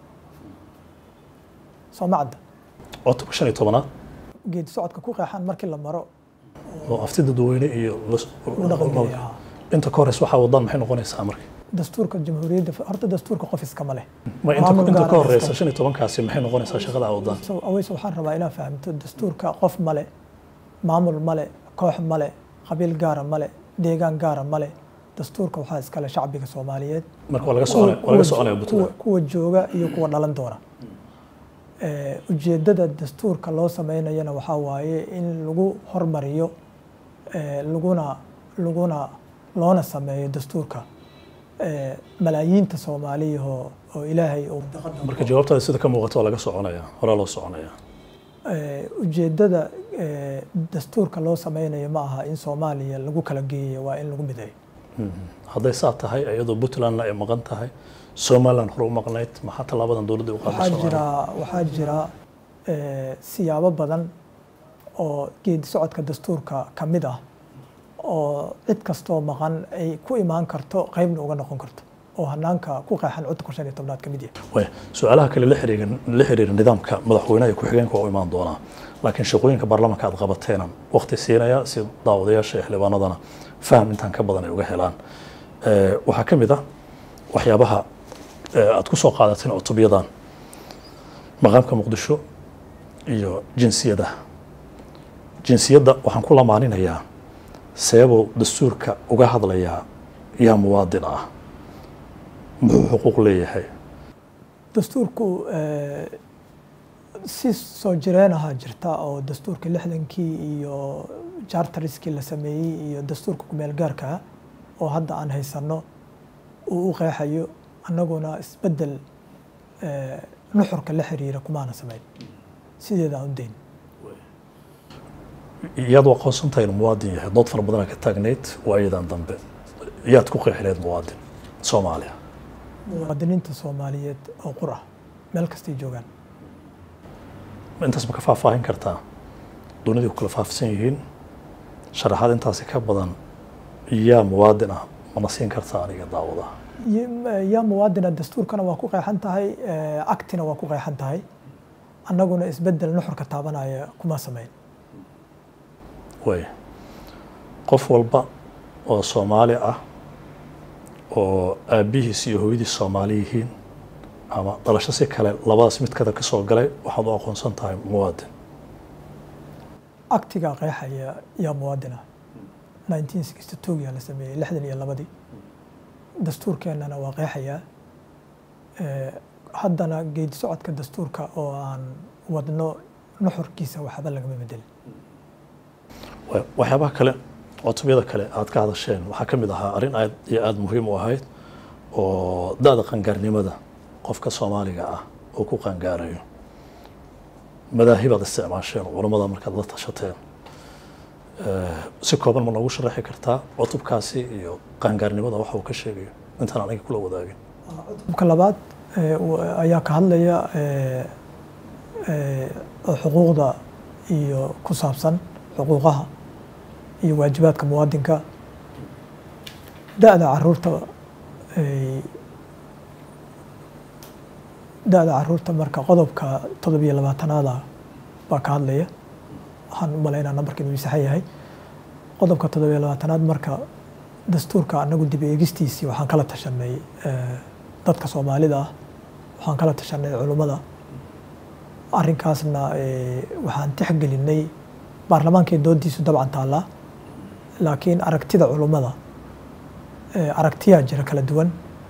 soo ma cadda cutubka shan iyo tobanaad geedi socodka ku qeexan markii la maro oo afti dadweyne iyo las- uu dhaqan gelayaa inta ka horeysa waxaa wadaan maxay noqonaysaa marka dastuurka jamhuuriyadda horta dastuurka qof iskama leh ma inta Maamul inta gaar ka ah horeysa iskama- shan iyo tobankaasi maxay noqonaysaa shaqada aad wadaan So, aweys waxaan rabaa inaad fahamto dastuurka qof male maamul male koox male qabiil gaara male deegaan gaara male dastuurka waxaa iskale shacbiga soomaaliyeed marka waa laga soconaya waa laga soconaya kuwa, puntland kuwa jooga iyo kuwa dhalan doona Eh, ujeeddada dastuurka loo sameynayana waxaa waaye in lagu hormariyo eh, laguna laguna loona sameeyo dastuurka eh, malaayiinta soomaaliyahoo oo ilaahay uu marka jawaabtaada sida ka muuqata waa laga soconaya horaa loo soconaya Eh, ujeeddada eh, dastuurka loo sameynayo ma aha in soomaaliya lagu kala geeyo waa in lagu mideeyo hadday saa tahay iyadoo puntlandna ay maqan tahay somaliland hore u maqnayd maxaa tallaabadan dowladda u waxaa qaaday jira waxaa jira siyaabo badan oo geedi socodka dastuurka ka mid ah oo cid kastoo maqan ay ku imaan karto qeybna uga noqon karto oo hanaanka ku qeexan cudurka shan iyo tobnaad ka mid yahay way su-aalaha kale la xiriira la xiriira nidaamka madaxweynaha iyo ku-xigeenka waa u imaan doonaa laakiin shaqooyinka baarlamaanka aad qabateenan waqti siinaya si daawadayaasha iyo xildhibaanadana faham intaan ka badan ay uga helaan waxaa ka mid ah waxyaabaha aad ku soo qaadateen cutubyadan maqaamka muqdisho iyo jinsiyada jinsiyadda waxaan ku lamaaninayaa seebuu dastuurka uga hadlayaa yaa muwaadin ah muxuu xuquuq leeyahay dastuurku si soo jireen ahaa jirta oo dastuurka lixdankii iyo charteriskii la sameeyey iyo dastuurka kumeel gaarkaa oo hadda aan haysanno uu u qeexayo annaguna isbeddel nuxurka la xiriira kumaana samayn sideeda aan u dayn yaad u aqoonsan tahay inuu muwaadin yahay dood fara badanaa ka taagnayd waayadan dambe yaad ku qeexileed muwaadin soomaaliya muwaadiniinta soomaaliyeed oo qur ah meel kastay joogaan intaas ma ka faahfaahin kartaa dunidii ku kala faafsan yihiin sharaxaad intaasi ka badan yaa muwaadin ah mana siin kartaa aniga daawada yaa muwaadina dastuurkana waa ku qeexan tahay actina waa ku qeexan tahay annaguna isbeddel nuxurka taabanaya kuma samayn way qof walba oo soomaali ah oo aabbihiis iyo hooyadiis soomaali yihiin ama dhalasho si kale labadaas mid kada ka soo galay waxaad u aqoonsan tahay muwaadin actiga qeexaya yaa muwaadin ah nineteen sixty two yaa la sameeyey lixdan iyo labadii dastuurkeennana waa qeexayaa haddana geedi socodka dastuurka oo aan wadno nuxurkiisa waxba lagama bedelin waxyaabaha kale cutubyada kale aad ka hadasheen waxaa ka mid ahaa arrin aad iyo aada muhiim u ahayd oo da-da qangaarnimada qofka soomaaliga ah oo ku qangaarayo madaahibaad isticmaasheen culammada markaad la tashateen si kooban ma noogu sharaxi kartaa cutubkaasi iyo qaangaarnimada waxa uu ka sheegayo intaan aniga kula wadaagin cutubka labaad ayaa ka hadlaya xuquuqda iyo ku saabsan xuquuqaha iyo waajibaadka muwaadinka da-da caruurta da-da caruurta marka qodobka todobiyo labaatanaada baa ka hadlaya waxaan u malaynaa nambarka inuu saxan yahay qodobka todobiyo labaatanaad marka dastuurka anagu dib eegistiisii waxaan kala tashanay dadka soomaalida ah waxaan kala tashanay culummada arrinkaasna waxaan tixgelinay baarlamaankay doodiisu dabcan taallaa laakiin aragtida culummada aragtiyaa jira kala duwan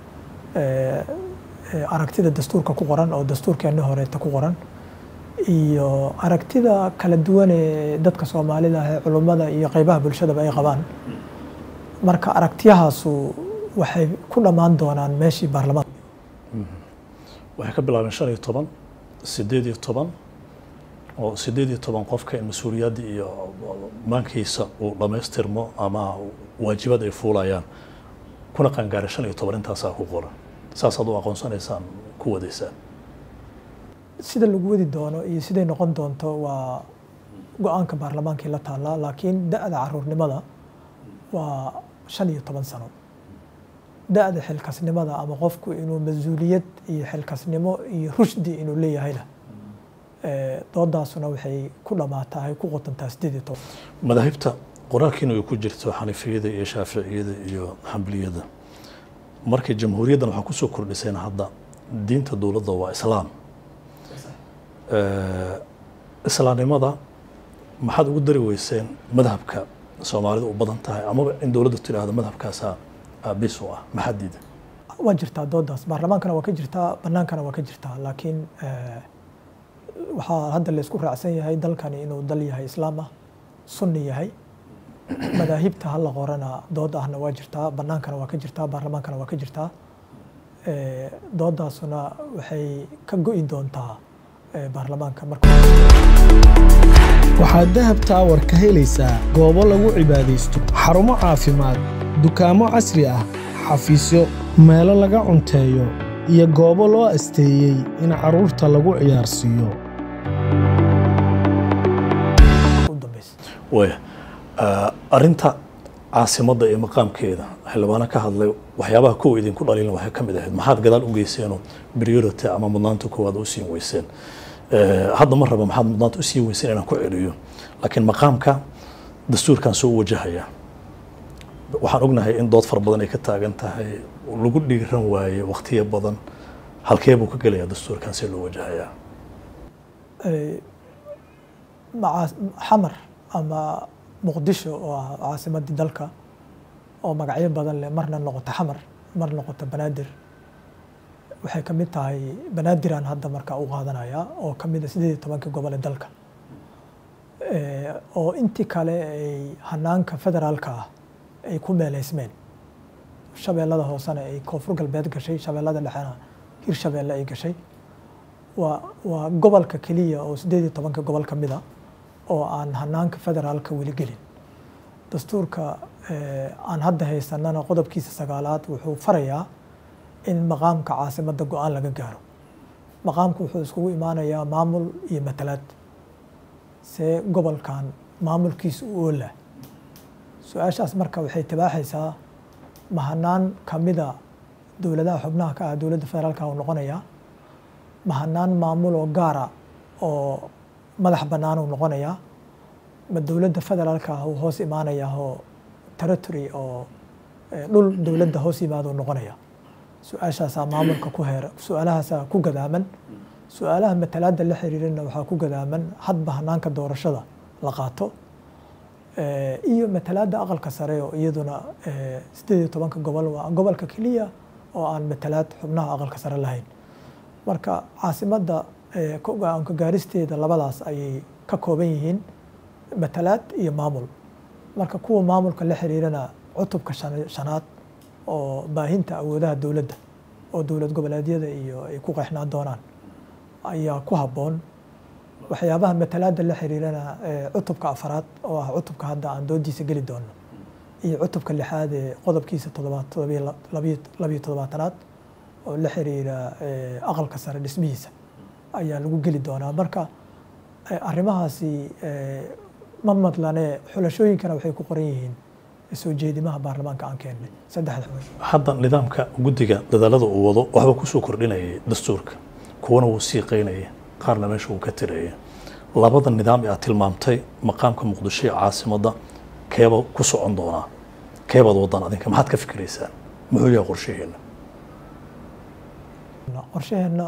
aragtida dastuurka ku qoran oo dastuurkeenni horeeta ku qoran iyo aragtida kala duwan ee dadka soomaalida ah ee culummada iyo qeybaha bulshadaba ay qabaan marka aragtiyahaasu waxay ku dhammaan doonaan meeshii baarlamaanka waxay ka bilaabeen shan iyo toban sideed iyo toban oo sideed iyo toban qofka in mas-uuliyaddii iyo maankiisa uu dhammaystirmo ama waajibaad ay fuulayaan kuna qangaaray shan iyo toban intaasaa ku qoran saasaad u aqoonsanaysaan ku wadaysaan sida lagu wadi doono iyo siday noqon doonto waa go-aanka baarlamaankii la taallaa laakiin da-da caruurnimada waa shan iyo toban sano da-da xilkasnimada ama qofku inuu mas-uuliyad iyo xilkasnimo iyo rushdi inuu leeyahayna doodaasuna waxay ku dhammaatahay ku qotantaa sideed iyo toban madaahibta qoraalkiina ay ku jirto xanifiyada iyo shaaficiyada iyo xambiliyada markii jamhuuriyaddan waxaa kusoo kordhiseen hadda diinta dowladda waa islaam islaamnimada maxaad ugu dari weyseen madhabka soomaalida u badan tahay amaba in dowladdu tidhaahdo madhabkaasaa aabis u ah maxaa diida waa jirtaa doodaas baarlamaankana waa ka jirtaa bannaankana waa ka jirtaa laakiin waxaa hadda laysku raacsan yahay dalkani inuu dal yahay islaam ah sunni yahay madaahibta hala qorana dood ahna waa jirtaa bannaankana waa ka jirtaa baarlamaankana waa ka jirtaa doodaasuna waxay ka go'i doontaa baarlamaanka marka waxaad dahab taawar ka helaysaa goobo lagu cibaadaysto xarumo caafimaad dukaamo casri ah xafiisyo meelo laga cunteeyo iyo goobo loo asteeyey in carruurta lagu ciyaarsiiyo waya arrinta caasimadda iyo maqaamkeeda xildhibaano ka hadlay waxyaabaha kuwa idinku dhaliilin waxay ka mid ahayd maxaad gadaal u geyseenoo priority ama mudnaanta koowaad u siin weyseen hadda ma raba maxaad mudnaanta u siin weyseen inaan ku celiyo laakiin maqaamka dastuurkan soo wajahaya waxaan ognahay in dood fara badan ay ka taagan tahay lagu dhiiran waaye wakhtiyo badan halkee buu ka gelayaa dastuurkan see loo wajahayaa xamar ama muqdisho oo ah caasimadii dalka oo magacyo badan leh marna noqoto xamar mar noqoto banaadir waxay ka mid tahay banaadiraan hadda markaa u qaadanaya oo ka mid a sideed iyo tobankii gobol ee dalka oo intii kale ay hanaanka federaalka ah ay ku meeleysmeen shabeellada hoosena ay koonfur galbeed gashay shabeellada dhexena hirshabeelle ay gashay waa waa gobolka keliya oo sideed iyo tobanka gobol ka mid a oo aan hanaanka federaalka weli gelin dastuurka aan hadda haysanana qodobkiisa sagaalaad wuxuu farayaa in maqaamka caasimadda go-aan laga gaaro maqaamku wuxuu iskugu imaanayaa maamul iyo matalaad see gobolkan maamulkiisa u oola su-aashaas marka waxay tibaaxaysaa mahanaan kamida dowladaha xubnaha ka ah dowladda federaalka u noqonayaa mahanaan maamul oo gaara oo madax bannaan uu noqonayaa ma dowladda federaalka ah uu hoos imaanayaa oo territory oo dhul dowladda hoos yimaada uu noqonaya su-aashaasaa maamulka ku heer su-aalahaasaa ku gadaaman su-aalaha matalaadda la xiriirana waxaa ku gadaaman hadba hanaanka doorashada la qaato iyo matalaadda aqalka sare oo iyaduna sideed iyo tobanka gobol waa gobolka keliya oo aan matalaad xubnaha aqalka sare lahayn marka caasimadda go-aanka gaaristeeda labadaas ayay ka kooban yihiin matalaad iyo maamul marka kuwa maamulka la xiriirana cutubka shanaad oo baahinta awoodaha dowladda oo dowlad goboleedyada iyo ay ku qeexnaan doonaan ayaa ku habboon waxyaabaha matalaadda la xiriirana cutubka afaraad oo ah cutubka hadda aan doodiisa geli doono iyo cutubka lixaad ee qodobkiisa todobaad labiyo toddobaatanaad oo la xiriira aqalka sare dhismihiisa ayaa lagu geli doonaa marka arrimahaasi ma madlane xulashooyinkana waxay ku qoran yihiin soo jeedimaha baarlamaanka aan keennay saddexda xubin hadda nidaamka guddiga dadaalada uu wado waxba kusoo kordhinayay dastuurka kuwana wuu siiqeynaya qaarna meesha uu ka tiraya labada nidaam ee aad tilmaamtay maqaamka muqdisho ee caasimadda keeba ku socon doonaa keebaad wadaan adinka maxaad ka fikiraysaan muxuu yahay qorshaheena qorshaheenna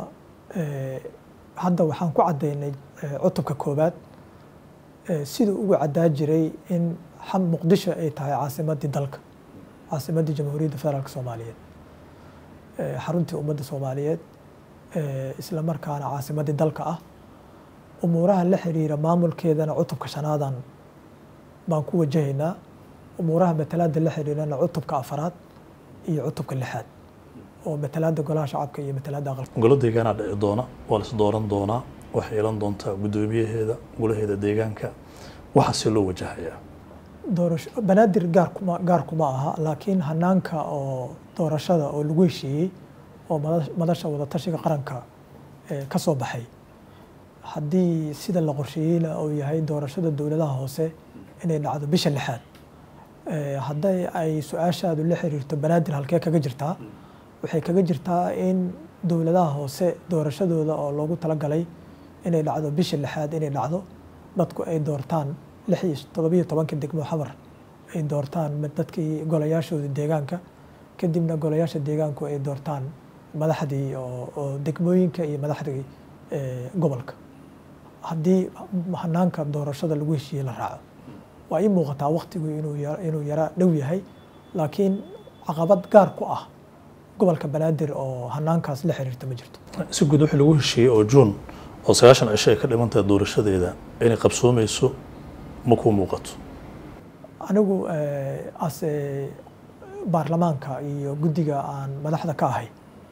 hadda waxaan ku caddaynay cutubka koowaad siduu ugu caddaa jiray in muqdisho ay tahay caasimaddii dalka caasimaddii jamhuuriyadda federaalk soomaaliyeed xaruntii ummadda soomaaliyeed isla markaana caasimaddii dalka ah umuuraha la xiriira maamulkeedana cutubka shanaadan baan ku wajahaynaa umuuraha matalaadda la xiriirana cutubka afaraad iyo cutubka lixaad oo matalaadda golaha shacabka iyo matalaadda aqalka golo deegaanaa dhici doona waa las dooran doonaa waxay yeelan doontaa guddoomiyaheeda golaheeda deegaanka waxaasee loo wajahayaa doorasho banaadir gaar kuma gaar kuma aha laakiin hanaanka oo doorashada oo lagu heshiiyey oo madasha wadatashiga qaranka ka soo baxay haddii sida la qorsheeyeyna uu yahay doorashada dowladaha hoose inay dhacdo bisha lixaad hadday ay su-aashaadu la xiriirto banaadir halkee kaga jirtaa waxay kaga jirtaa in dowladaha hoose doorashadooda oo loogu talagalay inay dhacdo bisha lixaad inay dhacdo dadku ay doortaan lix iyo todobiyo tobanka degmo xamar ay doortaan dadkii golayaashooda deegaanka kadibna golayaasha deegaanku ay doortaan madaxdii oo degmooyinka iyo madaxdii gobolka haddii hanaanka doorashada lagu heshiiyey la raaco waa ii muuqataa waktigu inuu yara dhow yahay laakiin caqabad gaar ku ah gobolka banaadir oo hanaankaas la xiriirta ma jirto si guud wixii lagu heshiiyey oo juun oo sagaashan cisho ay ka dhiman tahay doorashadeeda inay qabsoomayso ma kuu muuqato anigu ase baarlamaanka iyo guddiga aan madaxda ka ahay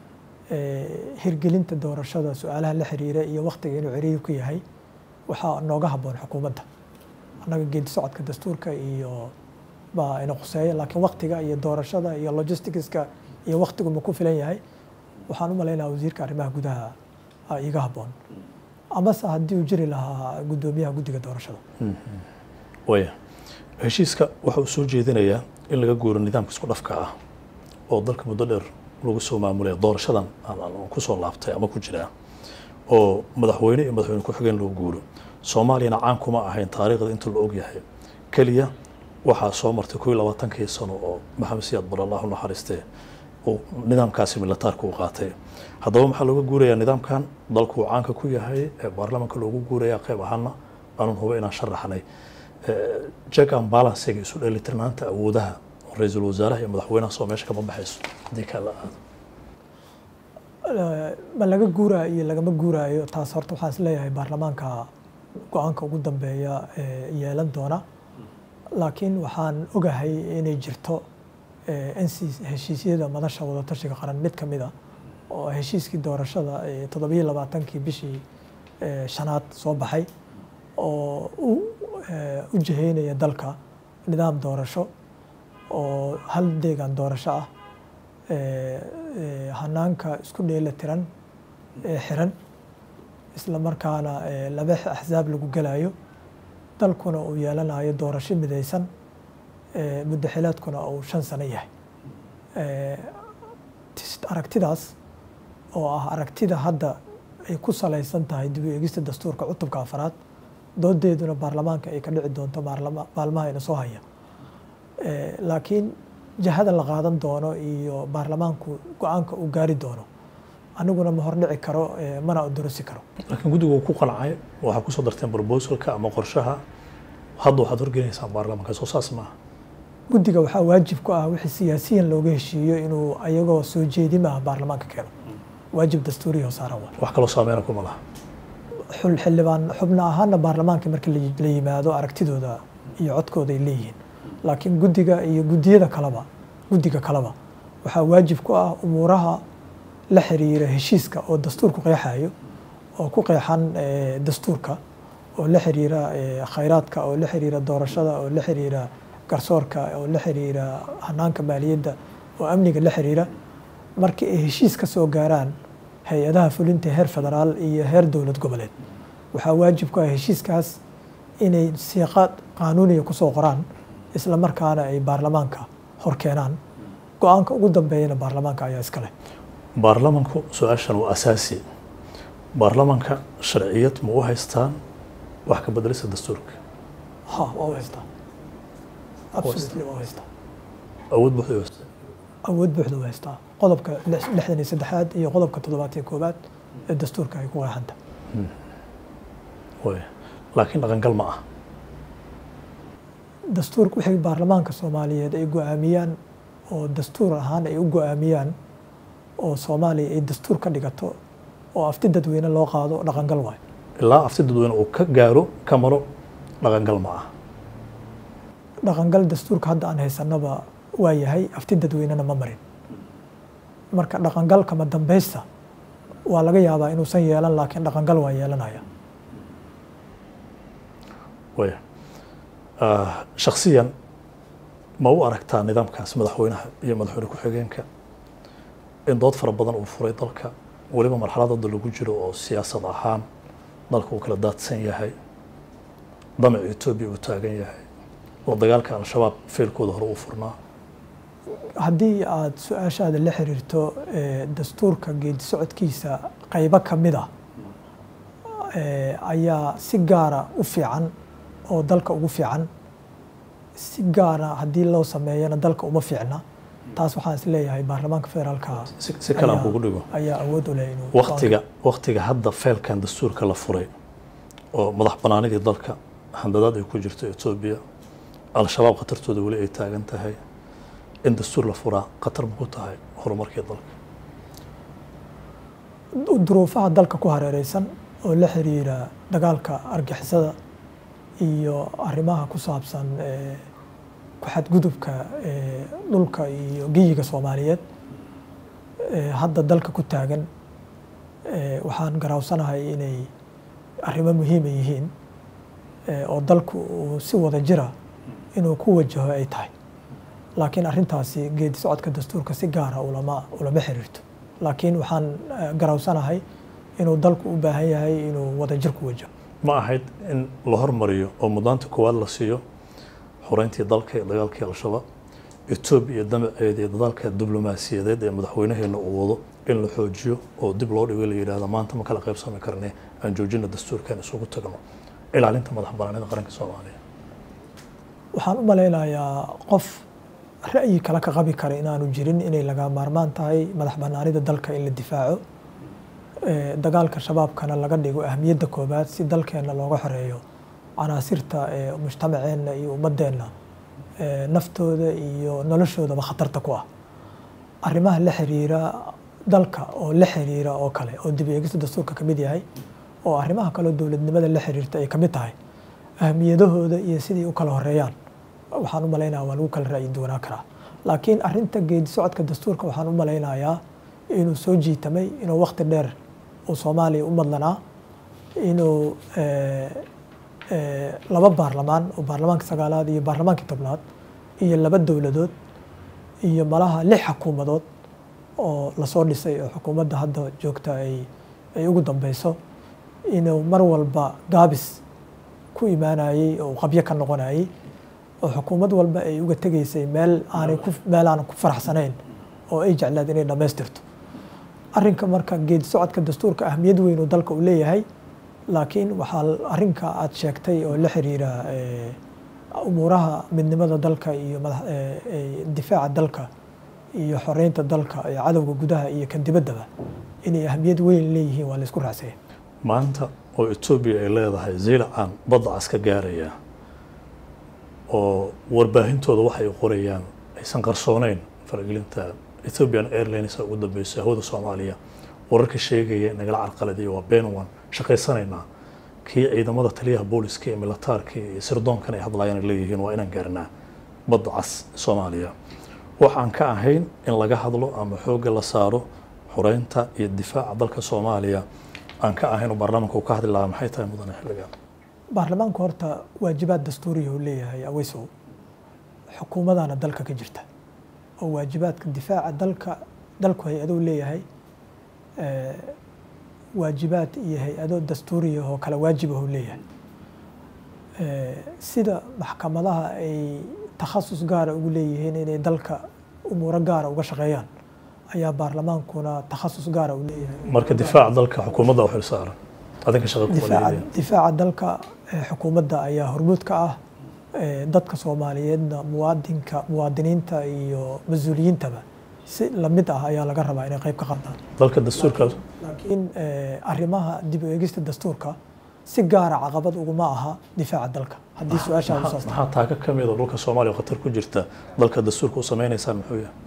hirgelinta doorashada su-aalaha la xiriira iyo waktiga inuu ciriiri ku yahay waxaa nooga habboon xukuumadda annaga geedi socodka dastuurka iyo baa ina khuseeya laakiin waktiga iyo doorashada iyo logisticska iyo waktigu ma ku filan yahay waxaan u malaynaya wasiirka arrimaha gudaha iiga habboon amase haddii uu jiri lahaa guddoomiyaha guddiga doorashada waya heshiiska waxa uu soo jeedinayaa in laga guuro nidaamka isku dhafka ah oo dalka muddo dheer lagu soo maamulaya doorashadan aan ku soo laabtay ama ku jiraa oo madaxweyne iyo madaxweyne ku-xigeen loo guuro soomaaliyana caan kuma ahayn taariikhda inta la ogyahay keliya waxaa soo martay koo iyo labaatankii sano oo maxamed siyaad bar allahu naxariistee uu nidaamkaasi militaarka u qaatay haddaba maxaa looga guurayaa nidaamkan dalku uu caanka ku yahay ee baarlamaanka loogu guuraya qayb ahaana aanun huba inaan sharaxnay check and balancega isu dheelitirnaanta awoodaha ra-iisul wasaaraha iyo madaxweynaha soo meesha kama baxayso haddii kala aado ma laga guuraayo iyo lagama guuraayo taas horta waxaan is leeyahay baarlamaanka go-aanka ugu dambeeya yeelan doona laakiin waxaan ogahay inay jirto nc heshiisyada madasha wadatashiga qaran mid ka mid a oo heshiiskii doorashada toddobiyo labaatankii bishii shanaad soo baxay oo u jiheynaya dalka nidaam doorasho oo hal deegaan doorasho ah hanaanka isku dheela tiran ee xiran isla markaana laba axsaab lagu gelayo dalkuna uu yeelanayo doorasho midaysan muddo xileedkuna uu shan sano yahay aragtidaas oo ah aragtida hadda ay ku salaysan tahay dib u eegista dastuurka cutubka afaraad doodeeduna baarlamaanka ay ka dhici doonto maalmaha ina soo haya laakiin jahada la qaadan doono iyo baarlamaanku go-aanka uu gaari doono aniguna ma hordhici karo mana odorosi karo laakiin guddigu ku qancay waxaa kusoo darteen brobosalka ama qorshaha hadda waxaad horgelinaysaa baarlamaanka soo saas maaha guddiga waxaa waajib ku ah wixii siyaasiyan looga heshiiyo inuu ayagoo soo jeedimaha baarlamaanka keeno waajib dastuuriya saaran waa wax kaloo saameyna kuma laha xul xildhibaan xubno ahaana baarlamaanka marka la yimaado aragtidooda iyo codkooda ay leeyihiin laakiin guddiga iyo guddiyada kaleba guddiga kaleba waxaa waajib ku ah umuuraha la xiriira heshiiska oo dastuurku qeexayo oo ku qeexan dastuurka oo la xiriira khayraadka oo la xiriira doorashada oo la xiriira garsoorka oo la xiriira hanaanka maaliyadda oo amniga la xiriira markii ay heshiis ka soo gaaraan hay-adaha fulinta heer federaal iyo heer dowlad goboleed waxaa waajib ku ah heshiiskaas inay siiqa qaanuuniya kusoo qoraan isla markaana ay baarlamaanka hor keenaan go-aanka ugu dambeeyana baarlamaanka ayaa iska leh baarlamanku su-aashan waa asaasi baarlamanka sharciyad ma u haystaan wax ka bedelisa dastuurka ha waa u haystaa absolutely waa u haystaa awood buuxda u haystaa awood buuxda u haystaa qodobka lixdan iyo saddexaad iyo qodobka toddobaad iyo koobaad ee dastuurka ay ku qeexanta way laakiin dhaqangal ma ah dastuurka wixii baarlamaanka soomaaliyeed ay go-aamiyaan oo dastuur ahaan ay u go-aamiyaan oo soomaaliya ay dastuur ka dhigato oo afti dadweyne loo qaado dhaqangal waayo ilaa afti dadweyne uu ka gaaro ka maro dhaqangal ma ah dhaqangal dastuurka hadda aan haysanaba waa yahay afti dadweynena ma marin marka dhaqangalka ma dambaysta waa laga yaabaa inuusan yeelan laakiin dhaqangal waa yeelanaya way shaksiyan ma u aragtaa nidaamkaas madaxweynaha iyo madaxweyne ku-xigeenka in dood fara badan uu furay dalka weliba marxalad hadda lagu jiro oo siyaasad ahaan dalka uu kala daadsan yahay damaca etoobiya uu taagan yahay oo dagaalka al-shabaab feelkooda hore u furnaa haddii aada su-aashaada la xiriirto dastuurka geedi socodkiisa qaybo ka mid a ayaa si gaara u fiican oo dalka ugu fiican si gaara haddii loo sameeyana dalka uma fiicna taas waxaan is leeyahay baarlamaanka federaalka si kale aan kugu dhigo ayaa awood u leh inuu waktiga waktiga hadda feelkan dastuurka la furay oo madax banaanidii dalka handadaad ay ku jirto etoobiya al-shabaab khatartooda weli ay taagan tahay in dastuur la furaa khatar ma ku tahay horumarkii dalka duruufaha dalka ku hareereysan oo la xiriira dagaalka argixisada iyo arrimaha ku saabsan ku xadgudubka dhulka iyo geyiga soomaaliyeed hadda dalka ku taagan waxaan garaawsanahay inay arrimo muhiima yihiin oo dalku uu si wada jira inuu ku wajaho ay tahay laakiin arrintaasi geedi socodka dastuurka si gaara ulama ulama xiriirto laakiin waxaan garaawsanahay inuu dalku u baahan yahay inuu wadajir ku wajaho ma ahayd in la hormariyo oo mudnaanta koowaad la siiyo xoreyntii dalka ee dagaalkii al-shabaab etoobiya damaceeda iyo dadaalka diblomaasiyadeed ee madaxweynaheena uu wado in la xoojiyo oo dib loo dhigo la yidhahda maanta ma kala qaybsami karne aan joojina dastuurkan isugu tagno ilaalinta madax banaanida qaranka soomaaliya waxaan u malaynayaa qof ra'yi kale ka qabi kara inaanu jirin inay laga maarmaan tahay madax banaanida dalka in la difaaco dagaalka shabaabkana laga dhigo ahmiyadda koobaad si dalkeenna looga xoreeyo canaasirta ee mujtamaceenna iyo ummadeenna naftooda iyo noloshoodaba khatarta ku ah arrimaha la xiriira dalka oo la xiriira oo kale oo dib eegista dastuurka ka mid yahay oo arrimaha kaleo dowladnimada la xiriirta ay ka mid tahay ahmiyadahooda iyo sidai u kala horeeyaan waxaan u malaynaya waa lagu kala ra'yi duwanaa karaa laakiin arrinta geedi socodka dastuurka waxaan u malaynayaa inuu soo jiitamay inuu waqti dheer uu soomaaliya u madlanaa inuu laba baarlamaan oo baarlamaanka sagaalaad iyo baarlamaankii tobnaad iyo laba dowladood iyo malaha lix xukuumadood oo lasoo dhisay oo xukuumadda hadda joogta ay ay ugu dambeyso inuu mar walba gaabis ku imaanayey oo qabyo ka noqonayey oo xukuumad walba ay uga tegaysay meel aanay ku meel aanan ku faraxsanayn oo ay jeclaad inay dhammaystirto arrinka marka geedi socodka dastuurka ahmiyad weyn oo dalka uu leeyahay laakiin waxaa arrinka aad sheegtay oo la xiriira umuuraha midnimada dalka iyo difaaca dalka iyo xoreynta dalka iyo cadowga gudaha iyo kan dibaddaba inay ahmiyad weyn leeyihiin waa la isku raacsaya maanta oo etoobiya ay leedahay ziilacaan badda cas ka gaaraya oo warbaahintooda waxay qorayaan aysan qarsooneyn faragelinta ethiopian airlines ugu dambeyso hawada soomaaliya wararka sheegaya nagala carqaladiya waa been waan shaqaysanaynaa kii ciidamada taliyaha booliska iyo militaarka iyo sirdoonkan ay hadlayaan ay leeyihiin waa inaan gaarnaa badda cas soomaaliya waxaan ka ahayn in laga hadlo ama xoogga la saaro xoreynta iyo difaaca dalka soomaaliya aan ka ahayn oo baarlamaanka uu ka hadli lahaa maxay tahay mudane xilligan baarlamaanku horta waajibaad dastuuriya uu leeyahay aweysow xukuumadana dalka ka jirta oo waajibaadka difaaca dalka dalku hay-adou leeyahay waajibaad iyo hay-ado dastuuriya oo kala waajibah uu leeyahay sida maxkamadaha ay takhasus gaara ugu leeyihiin inay dalka umuuro gaara uga shaqeeyaan ayaa baarlamaankuna takhasus gaara u leeyahay marka difaaca dalka xukuumadda u xilsaaran adinka shaqa kuma difaaca leeyihiin difaaca dalka eh, xukuumadda ayaa hormuud ka ah eh, dadka soomaaliyeedna muwaadinka muwaadiniinta iyo mas-uuliyiintaba si lamid ah ayaa laga rabaa inay qayb ka qaataan dalka dastuurka laakiin eh, arrimaha dib u eegista dastuurka si gaara caqabad uguma aha difaaca dalka haddii su-aashaa maxaa usaas maxaa taaka ka mid a dhulka soomaaliya oo khatar ku jirta dalka dastuurka u sameynaysaan muxuu yahay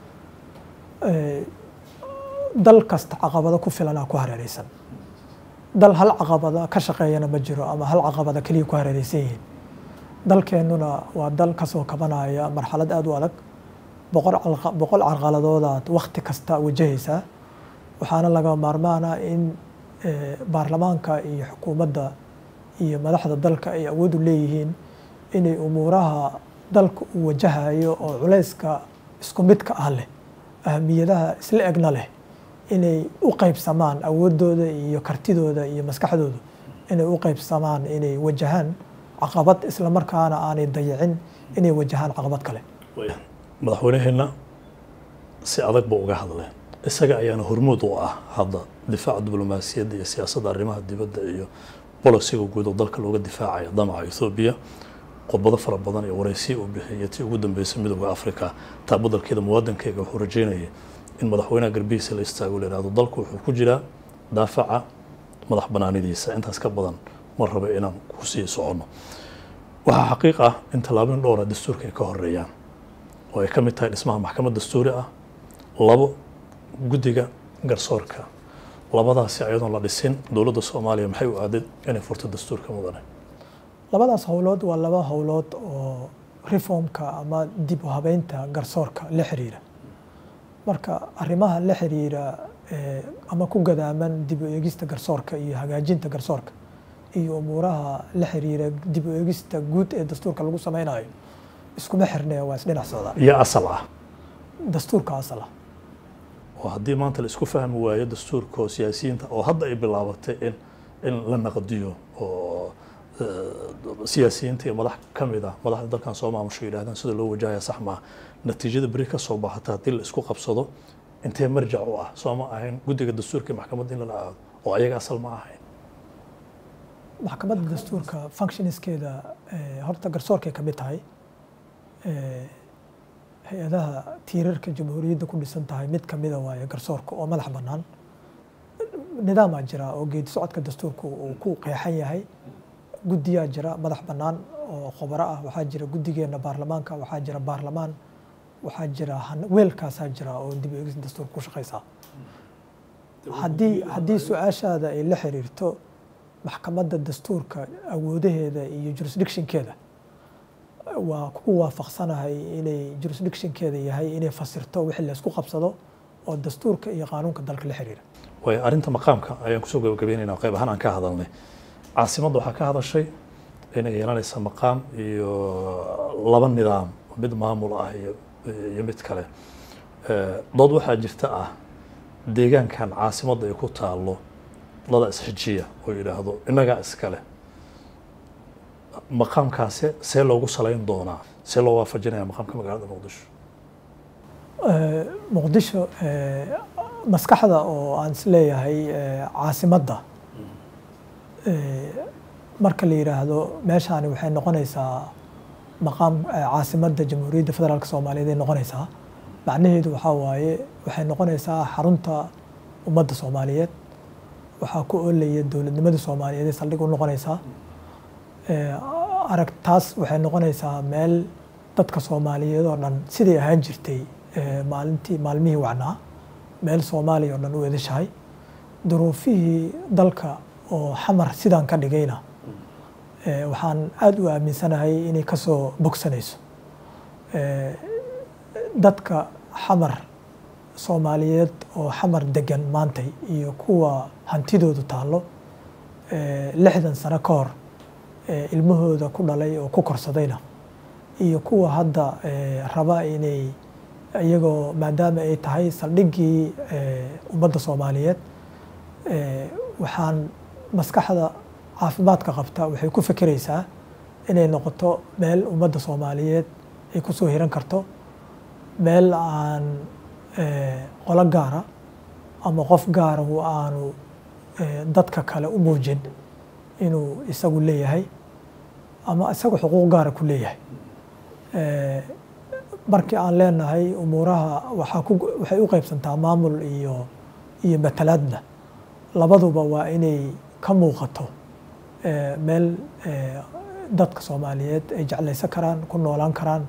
Eh, dal kasta caqabado ku filanaa ku hareereysan dal hal caqabada ka shaqeeyana ma jiro ama hal caqabada keliya ku hareereysan yihiin dalkeennuna waa dal kasoo kabanaya marxalad aada u adag boqol calqa- boqol carqaladoodaad wakti kasta wajahaysaa waxaana laga maarmaana in eh, baarlamaanka iyo xukuumadda iyo madaxda dalka ay awood u leeyihiin inay umuuraha dalka uu wajahayo oo culayska isku midka ah leh ahmiyadaha isla egna leh inay u qaybsamaan awoodooda iyo kartidooda iyo maskaxdooda inay u qaybsamaan inay wajahaan caqabad isla markaana aanay dayicin inay wajahaan caqabad kale madaxweyneheenna si adag buu uga hadlay isaga ayaana hormuud u ah hadda difaaca diblomaasiyadda iyo siyaasadda arrimaha dibadda iyo bolisiga guud oo dalka looga difaacayo damaca ethoobiya khudbado fara badan iyo waraysiya uu bixiyay tii ugu dambeysay midooda afrika taa badalkeeda muwaadankeyga wuxuu rajeynayay in madaxweynaha garbihiisa la istaago la yihahdo dalku wuxuu ku jiraa daafaca madax banaanidiisa intaas ka badan ma raba inaan ku sii soconno waxaa xaqiiq ah in tallaabooyin dhowra dastuurka ay ka horeeyaan oo ay ka mid tahay dhismaha maxkamad dastuuri ah labo guddiga garsoorka labadaasi ayadoon la dhisin dowladda soomaaliya maxay u aaday inay furto dastuurka mudane labadaas howlood waa laba howlood oo reformka ama dib u habeynta garsoorka la xiriira marka arrimaha la xiriira eh, ama ku gadaaman dib u eegista garsoorka iyo hagaajinta garsoorka iyo umuuraha la xiriira dib u eegista guud ee dastuurka lagu sameynayo iskuma xirnee waa isdhinac socdaan iyo asal ah dastuurka asal ah oo haddii maanta la isku fahmi waayo dastuurka oo siyaasiyiinta oo hadda ay bilaabatay in in la naqdiyo oo siyaasiyiinta iyo madax ka mid ah madaxda dalkan soo maamusho yidhahdaan sida loo wajahaya sax maaha natiijada beri ka soo baxata haddii la isku qabsado intee marjac u ah soo ma ahayn guddiga dastuurka iyo maxkamadda in lala aado oo ayaga asal ma ahayn maxkamadda dastuurka functionskeeda horta garsoorkay ka mid tahay hay-adaha tiirarka jamhuuriyadda ku dhisan tahay mid kamida waaye garsoorka oo madax bannaan nidaamaa jira oo geedi socodka dastuurka uu ku qeexan yahay guddiyaa jira madax bannaan oo khubaro ah waxaa jira guddigeena baarlamaanka waxaa jira baarlamaan waxaa jira weelkaasaa jira oo dib eegis dastuurka ku shaqaysaa haddii haddii su-aashaada ay la xiriirto maxkamadda dastuurka awoodaheeda iyo jurisdictionkeeda waa ku waafaqsanahay inay jurisdictionkeeda yahay inay fasirto wixii laysku qabsado oo dastuurka iyo qaanuunka dalka la xiriira waayo arrinta maqaamka ayaan kusoo gabagabeynayna qayb ahaan aan ka hadalnay caasimadda waxaa ka hadashay inay yeelanaysa maqaam iyo laba nidaam mid maamul ah iyo iyo mid kale dood waxaa jirta ah deegaankan caasimadda ay ku taalo lada isxijiya oo yidhaahdo innagaa iskale maqaamkaasi see loogu salayn doonaa see loo waafajinaya maqaamka magaalada muqdisho muqdisho maskaxda oo aan isleeyahay caasimadda marka la yidhaahdo meeshaani waxay noqonaysaa maqaam caasimadda jamhuuriyadda federaalk soomaaliyeed ay noqonaysaa macnaheedu waxaa waaye waxay noqonaysaa xarunta ummadda soomaaliyeed waxaa ku oolaya dowladnimada soomaaliyeed ee saldhig u noqonaysaa arag taas waxay noqonaysaa meel dadka soomaaliyeed oo dhan siday ahaan jirtay maalintii maalmihii wacnaa meel soomaaliya oo dhan u edashahay duruufihii dalka oo xamar sidaan ka dhigayna waxaan aada u aaminsanahay inay ka soo bogsanayso dadka xamar soomaaliyeed oo xamar degan maantay iyo kuwa hantidoodu taallo lixdan sano ka hor ilmahooda ku dhalay oo ku korsadayna iyo kuwa hadda raba inay iyagoo maadaama ay tahay saldhiggii ummadda soomaaliyeed waxaan maskaxda caafimaadka qabta waxay ku fekeraysaa inay noqoto meel ummadda soomaaliyeed ay ku soo hiran karto meel aan qolo gaara ama qof gaara aanu dadka kale u muujin inuu isagu leeyahay ama isagu xuquuq gaara ku leeyahay markii aan leenahay umuuraha waxaa ku waxay u qaybsantaa maamul iyo iyo matalaadna labaduba waa inay ka muuqato meel dadka soomaaliyeed ay jeclaysan karaan ku noolaan karaan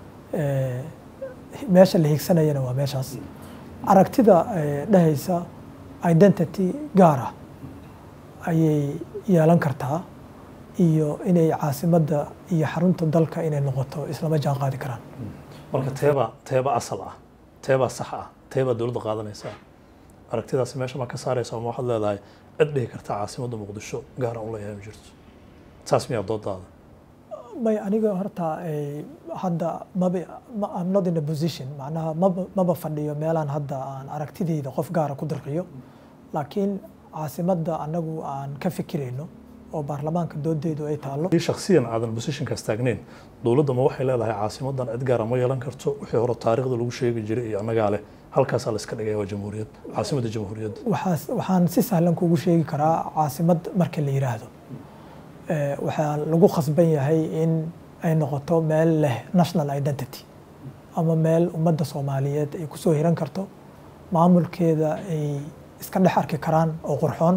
meesha la higsanayana waa meeshaas aragtida dhehaysa identity gaara ayay yeelan kartaa iyo inay caasimadda iyo xarunta dalka inay noqoto islama jaan qaadi karaan marka teeba teeba asal ah teebaa sax ah teebaa dowladda qaadanaysaa aragtidaasi meesha ma ka saaraysa ama waxaad leedahay cid dhihi karta caasimadda muqdisho gaar aan u leeyahay ma jirto saas miyaa doodaada may aniga horta hadda maba I'm not in a position macnaha maba maba fadhiyo meelaan hadda aan aragtidayda qof gaara ku dirqiyo laakiin caasimadda annagu aan ka fikirayno oo baarlamaanka doodeedu ay taallo haddii shakhsiyan aadan positionkaas taagnayn dowladda ma waxay leedahay caasimaddan cid gaara ma yeelan karto wixii hore taariikhda lagu sheegi jiray iyo annagaa leh halkaasaa la iska dhigaya waa jamhuuriyad caasimadda jamhuuriyadda waxaas waxaan si sahlan kugu sheegi karaa caasimad marka la yiraahdo waxaa lagu khasban yahay in ay noqoto meel leh national identity ama meel ummadda soomaaliyeed ay kusoo hiran karto maamulkeeda ay iska dhex arki karaan oo qurxoon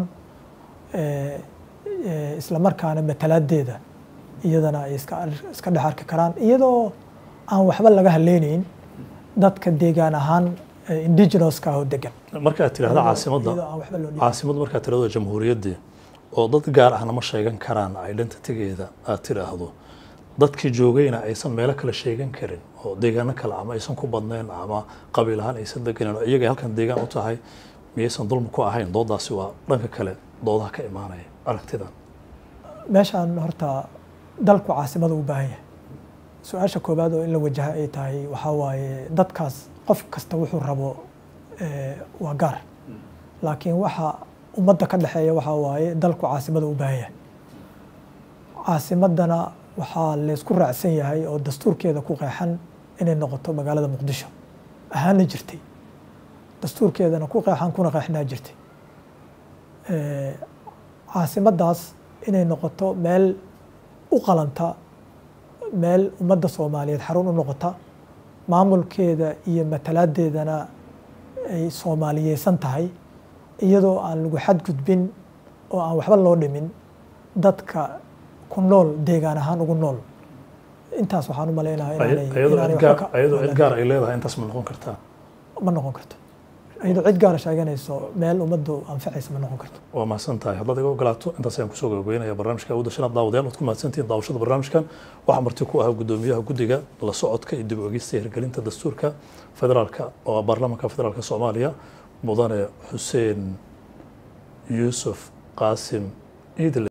isla markaana matalaadeeda iyadana ay iska dhex arki karaan iyadoo aan waxba laga haleynayn dadka deegaan ahaan indigenouska ah oo degan markaad tidhahda caasimadda iyadoo aan waxba loo dhiibin. caasimadda markaad tidhahdo jamhuuriyaddii oo dad gaar ahna ma sheegan karaan identitygeeda aad tidhaahdo dadkii joogayna aysan meelo kale sheegan karin oo deegaano kale ama aysan ku badnayn ama qabiil ahaan aysan deganin oo iyagay halkan deegaan u tahay miyaysan dulmi ku ahayn doodaasi waa dhanka kale doodaha ka imaanaya aragtidan meeshaan horta dalku caasimada u baahan yahay su-aasha koowaad oo in la wajaha ay tahay waxaa waaye dadkaas qof kasta wuxuu rabo eh, waa gaar laakiin waxa ummadda ka dhexeeya waxaa waaye dalku caasimada u baahan yahay caasimadana waxaa laysku raacsan yahay oo dastuurkeeda ku qeexan inay noqoto magaalada muqdisho ahaana jirtay dastuurkeedana ku qeexan kuna qeexnaa jirtay caasimaddaas inay noqoto meel u qalanta meel ummadda soomaaliyeed xarun u noqota maamulkeeda iyo matalaadeedana ay soomaaliyeysan tahay iyadoo aan lagu xadgudbin oo aan waxba loo dhimin dadka ku nool deegaan ahaan ugu nool intaas waxaan u maleynaha iyadoo cid gaar ay leedahay intaas ma noqon kartaa ma noqon karto iyadoo cid gaara sheeganayso meel ummaddu anfacaysa ma noqon karto waa mahadsan tahay haddaad iga ogolaato intaas ayaan kusoo gabagabeynaya barnaamijka awooda shanaad daawadayaal waad ku mahadsantihiin daawashada barnaamijkan waxaa marti ku ahaa guddoomiyaha guddiga la socodka iyo dib u egista hirgelinta dastuurka federaalka oo baarlamaanka federaalka soomaaliya mudane xuseen yuusuf qaasim iidle